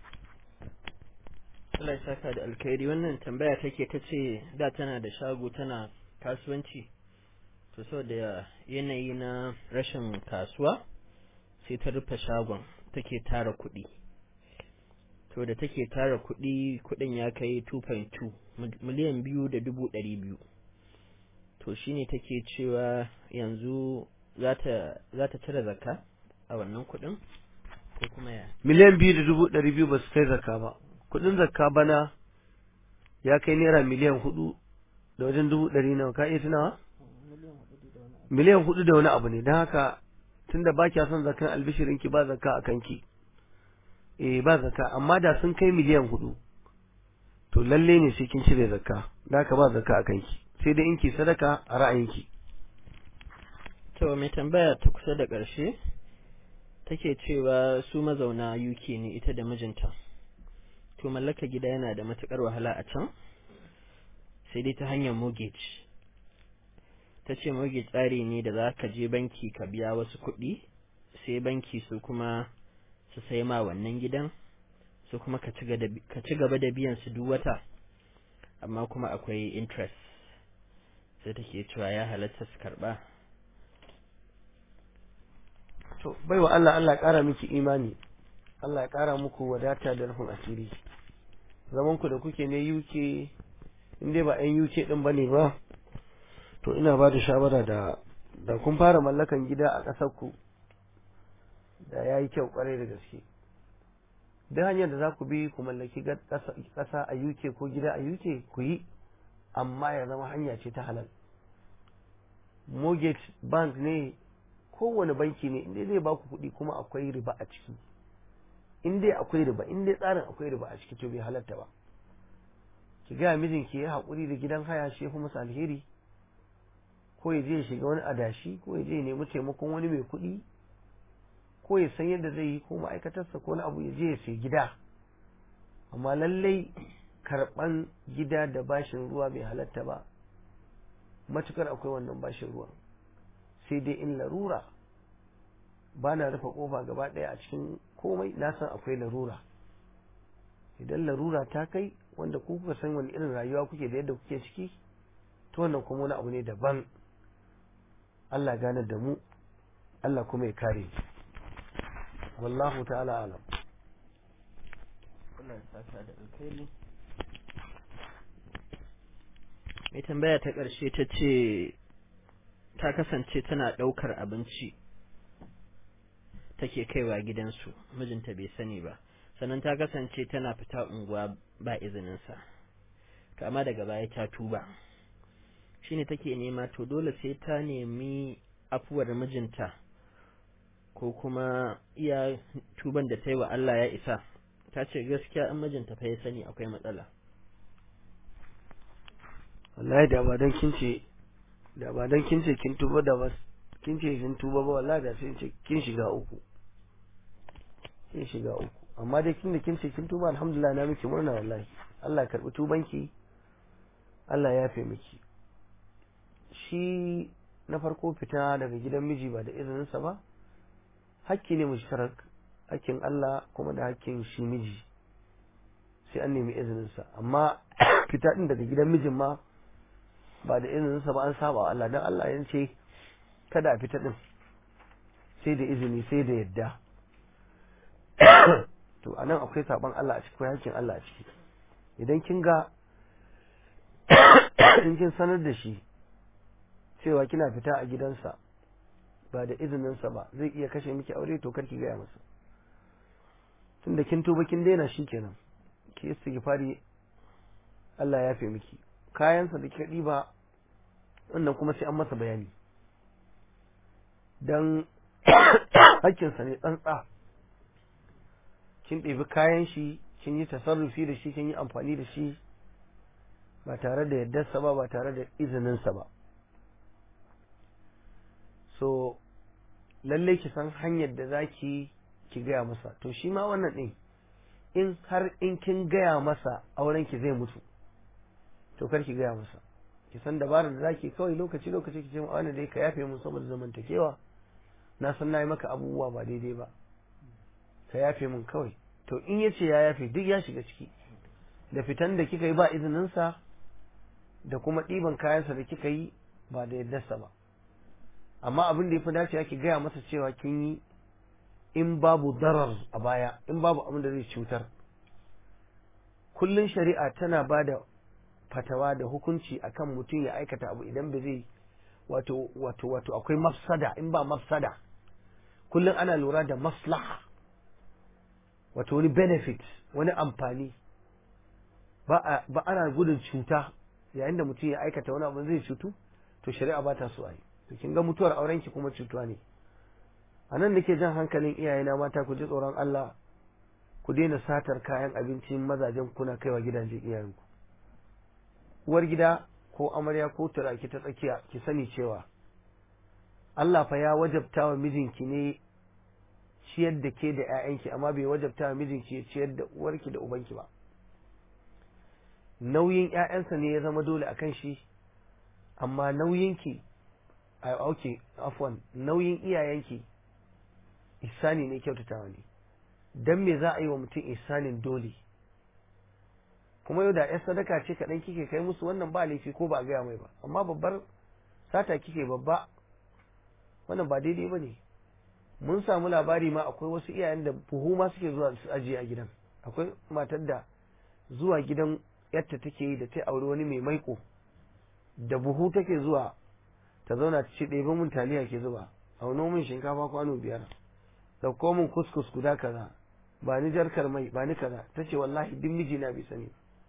Allah ya saka da alkhairi wannan tambaya take ta ce da tana da shago tana kasuwanci to saboda yanayi na rashin kasuwa sai ta rufe shagon take tara kuɗi to da take tara kuɗi kuɗin ya kai 2.2 miliyan biyu da dubu ɗari biyu to shine take cewa yanzu za ta cire zakka a wannan kuɗin ko kuma ya miliyan biyu da dubu ɗari biyu ba su kai zakka ba kuɗin zakka bana ya kai naira miliyan hudu da wajen dubu ɗari nawa ka iya tunawa miliyan hudu da wani abu ne don haka tunda ba kya son zakan albishirinki ba zakka a kanki eh ba zakka amma da sun kai miliyan hudu to lalle ne sai kin cire zakka da haka ba zakka a kanki sai dai in ki sadaka a ra'ayinki to mai tambaya ta kusa da ƙarshe take cewa su mazauna UK ne ita da mijinta to mallaka gida yana da matukar wahala a can sai dai ta hanyar mortgage ta ce mortgage tsari ne da za ka je banki ka biya wasu kuɗi sai banki su kuma su sai ma wannan gidan su kuma ka ci gaba da biyan su duk wata amma kuma akwai interest sai take cewa ya halatta su karba to baiwa Allah Allah ƙara miki imani Allah ya ƙara muku wadata da rufin asiri zaman ku da kuke ne UK in dai ba 'yan UK din bane ba to ina ba da shawara da da kun fara mallakan gida a ƙasar ku da yayi kyau kwarai da gaske duk hanyar da za ku bi ku mallaki ƙasa a UK ko gida a UK ku yi amma ya zama hanya ce ta halal mortgage bank ne kowane banki ne inda zai baku kuɗi kuma akwai riba a ciki in dai akwai riba in dai tsarin akwai riba a ciki to bai halatta ba ki ga mijinki ya haƙuri da gidan haya shi kuma masa alheri ko ya je ya shiga wani adashi ko ya je ya nemi taimakon wani mai kuɗi ko ya san yadda zai yi ko ma'aikatarsa ko wani abu ya je ya sai gida amma lallai karɓan gida da bashin ruwa bai halatta ba matukar akwai wannan bashin ruwa sai dai in larura ba na rufe kofa gaba ɗaya a cikin komai na san akwai larura idan larura ta kai wanda ku kuka san wani irin rayuwa kuke da yadda kuke ciki to wannan kuma wani abu ne daban Allah gane da mu Allah kuma ya kare wallahu ta'ala alam Allah ya saka da alkhairi mai tambaya ta ƙarshe ta ce ta kasance tana ɗaukar abinci take kaiwa gidansu mijinta bai sani ba sannan ta kasance tana fita unguwa ba izininsa to amma daga baya ta tuba shine take nema to dole sai ta nemi afuwar mijinta ko kuma iya tuban da ta yi wa Allah ya isa ta ce gaskiya in mijinta fa ya sani akwai matsala wallahi da ba don kin ce da ba don kin ce kin tuba da ba kin ce kin tuba ba wallahi da sai ce kin shiga uku kin shiga uku amma dai kin da kin ce kin tuba alhamdulillah na miki murna wallahi Allah ya karbi tubanki Allah ya yafe miki shi na farko fita daga gidan miji ba da izininsa ba hakki ne mushtarak hakkin Allah kuma da hakkin shi miji sai an nemi izininsa amma fita din daga gidan mijin ma ba da izininsa ba an saba wa Allah dan Allah ya ce kada a fita din sai da izini sai da yadda to anan akwai saban Allah a ciki akwai hakkin Allah a ciki idan kin ga in kin sanar da shi cewa kina fita a gidansa ba da izininsa ba zai iya kashe miki aure to karki gaya masa tunda kin tuba kin daina shi kenan ki istighfari Allah ya fi miki kayansa da kika ɗiba wannan kuma sai an masa bayani dan hakkinsa ne tsantsa kin ɗebi kayan shi kin yi tasarrufi da shi kin yi amfani da shi ba tare da yardarsa ba ba tare da izininsa ba so lallai ki san hanyar da za ki ki gaya masa to shi ma wannan ɗin in har in kin gaya masa auren ki zai mutu to kar ki gaya masa ki san dabarar da zaki kawai lokaci lokaci ki ce ma wani dai ka yafe mun saboda zamantakewa na san nayi maka abubuwa ba daidai ba ka yafe mun kawai to in yace ya yafe duk ya shiga ciki da fitan da kika yi ba izinin sa da kuma ɗiban kayansa da kika yi ba da yaddarsa ba amma abin da ya fi dacewa ki gaya masa cewa kin yi in babu darar a baya in babu abin da zai cutar kullun shari'a tana ba da fatawa da hukunci akan mutum ya aikata abu idan ba zai wato wato wato akwai mafsada in ba mafsada kullun ana lura da maslaha wato wani benefit wani amfani ba ba ana gudun cuta yayin da mutum ya aikata wani abu zai cutu to shari'a ba ta so a yi to kin ga mutuwar auren ki kuma cutuwa ne a nan nake jan hankalin iyayena mata ku ji tsoron Allah ku daina satar kayan abincin mazajen kuna kaiwa gidajen iyayenku uwar gida ko amarya ko turaki ta tsakiya ki sani cewa Allah fa ya wajabta wa mijinki ne ciyar da ke da 'ya'yanki amma bai wajabta wa mijinki ya ciyar da uwarki da ubanki ba nauyin 'ya'yansa ne ya zama dole akan shi amma nauyinki a okay afwan nauyin iyayenki ihsani ne kyautatawa ne dan me za a yi wa mutum ihsanin dole kuma yau da 'yar sadaka ce kaɗan kike kai musu wannan ba laifi ko ba a gaya mai ba amma babbar sata kike babba wannan ba daidai ba ne mun samu labari ma akwai wasu iyayen da buhu ma suke zuwa su ajiye a gidan akwai matar da zuwa gidan yadda take yi da ta aure wani mai maiko da buhu take zuwa ta zauna ta ce ɗebe mun taliya ke zuba auno min shinkafa kwano biyar ɗauko min kuskus guda kaza ba ni jarkar mai ba ni kaza ta ce wallahi duk mijina bai sani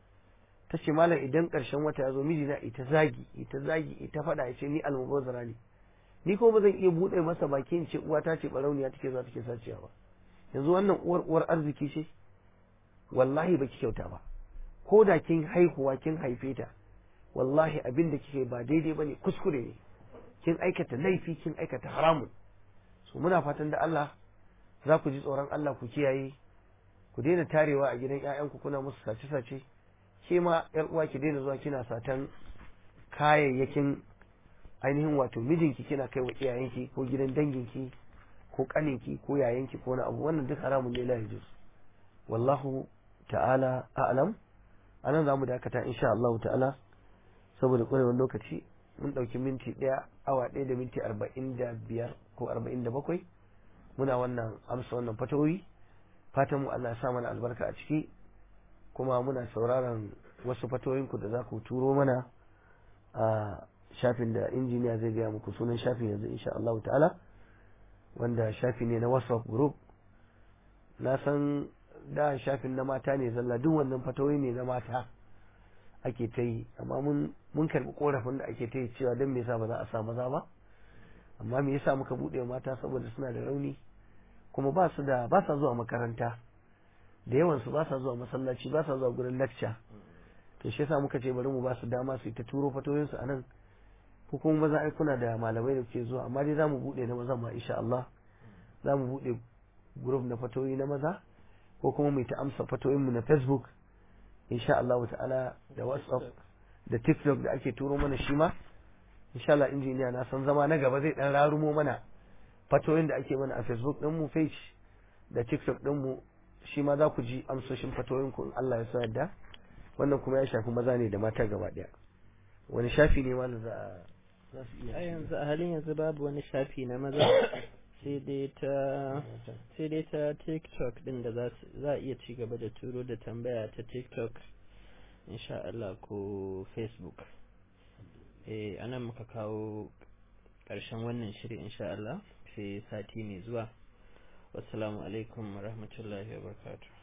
ta ce malam idan ƙarshen wata ya zo mijina ita zagi ita zagi ita faɗa ya ce ni almubazara ne ni ko ba zan iya buɗe masa bakin ce uwa ta ce barauniya take zuwa take saciya ba yanzu wannan uwar uwar arziki ce wallahi baki kyauta ba ko da kin haihuwa kin haife ta wallahi abin da kike ba daidai bane kuskure ne kin aikata laifi kin aikata haramun so muna fatan da Allah za ku ji tsoron Allah ku kiyaye ku daina tarewa a gidan ƴaƴanku kuna musu sace sace ke ma ƴar uwa ki daina zuwa kina satan kayayyakin ainihin wato mijinki kina kai wa iyayenki ko gidan danginki ko kaninki ko yayanki ko na abu wannan duk haramun ne la yajuz wallahu ta'ala a'lam anan zamu dakata insha Allah ta'ala saboda kwarewar lokaci mun dauki minti daya awa daya da minti arba'in da biyar ko arba'in da bakwai muna wannan amsa wannan fatawoyi fatan mu Allah ya sa mana albarka a ciki kuma muna sauraron wasu fatawoyinku da za ku turo mana a shafin da injiniya zai gaya muku sunan shafin yanzu insha Allah ta'ala wanda shafi ne na WhatsApp group na san da shafin na mata ne zalla duk wannan fatawoyi ne na mata ake ta yi amma mun mun karbi korafin da ake ta yi cewa don me yasa ba za a sa maza ba amma me yasa muka bude mata saboda suna da rauni kuma ba su da ba sa zuwa makaranta da yawan su ba sa zuwa masallaci ba sa zuwa gurin lecture to shi yasa muka ce bari mu ba su dama su ta turo fatoyin su anan ko kuma maza ai kuna da malamai da ke zuwa amma dai zamu bude na maza ma insha Allah zamu bude group na fatoyi na maza ko kuma mu ta amsa fatoyin mu na Facebook insha Allah ta'ala da WhatsApp da TikTok da ake turo mana shi ma insha Allah injiniya na san zama na gaba zai dan rarumo mana fatoyin da ake mana a Facebook din mu page da TikTok din mu shi ma za ku ji amsoshin fatoyin ku in Allah ya so yadda wannan kuma ya shafi maza ne da mata gaba daya wani shafi ne wanda za a za su a iya yanzu a halin yanzu babu wani shafi na maza sai dai ta sai dai ta tiktok din da za su- za a iya ci gaba da turo da tambaya ta tiktok insha Allah ko facebook eh anan muka kawo ƙarshen wannan shiri insha Allah sai sati mai zuwa wassalamu alaikum wa rahmatullahi wa barakatuh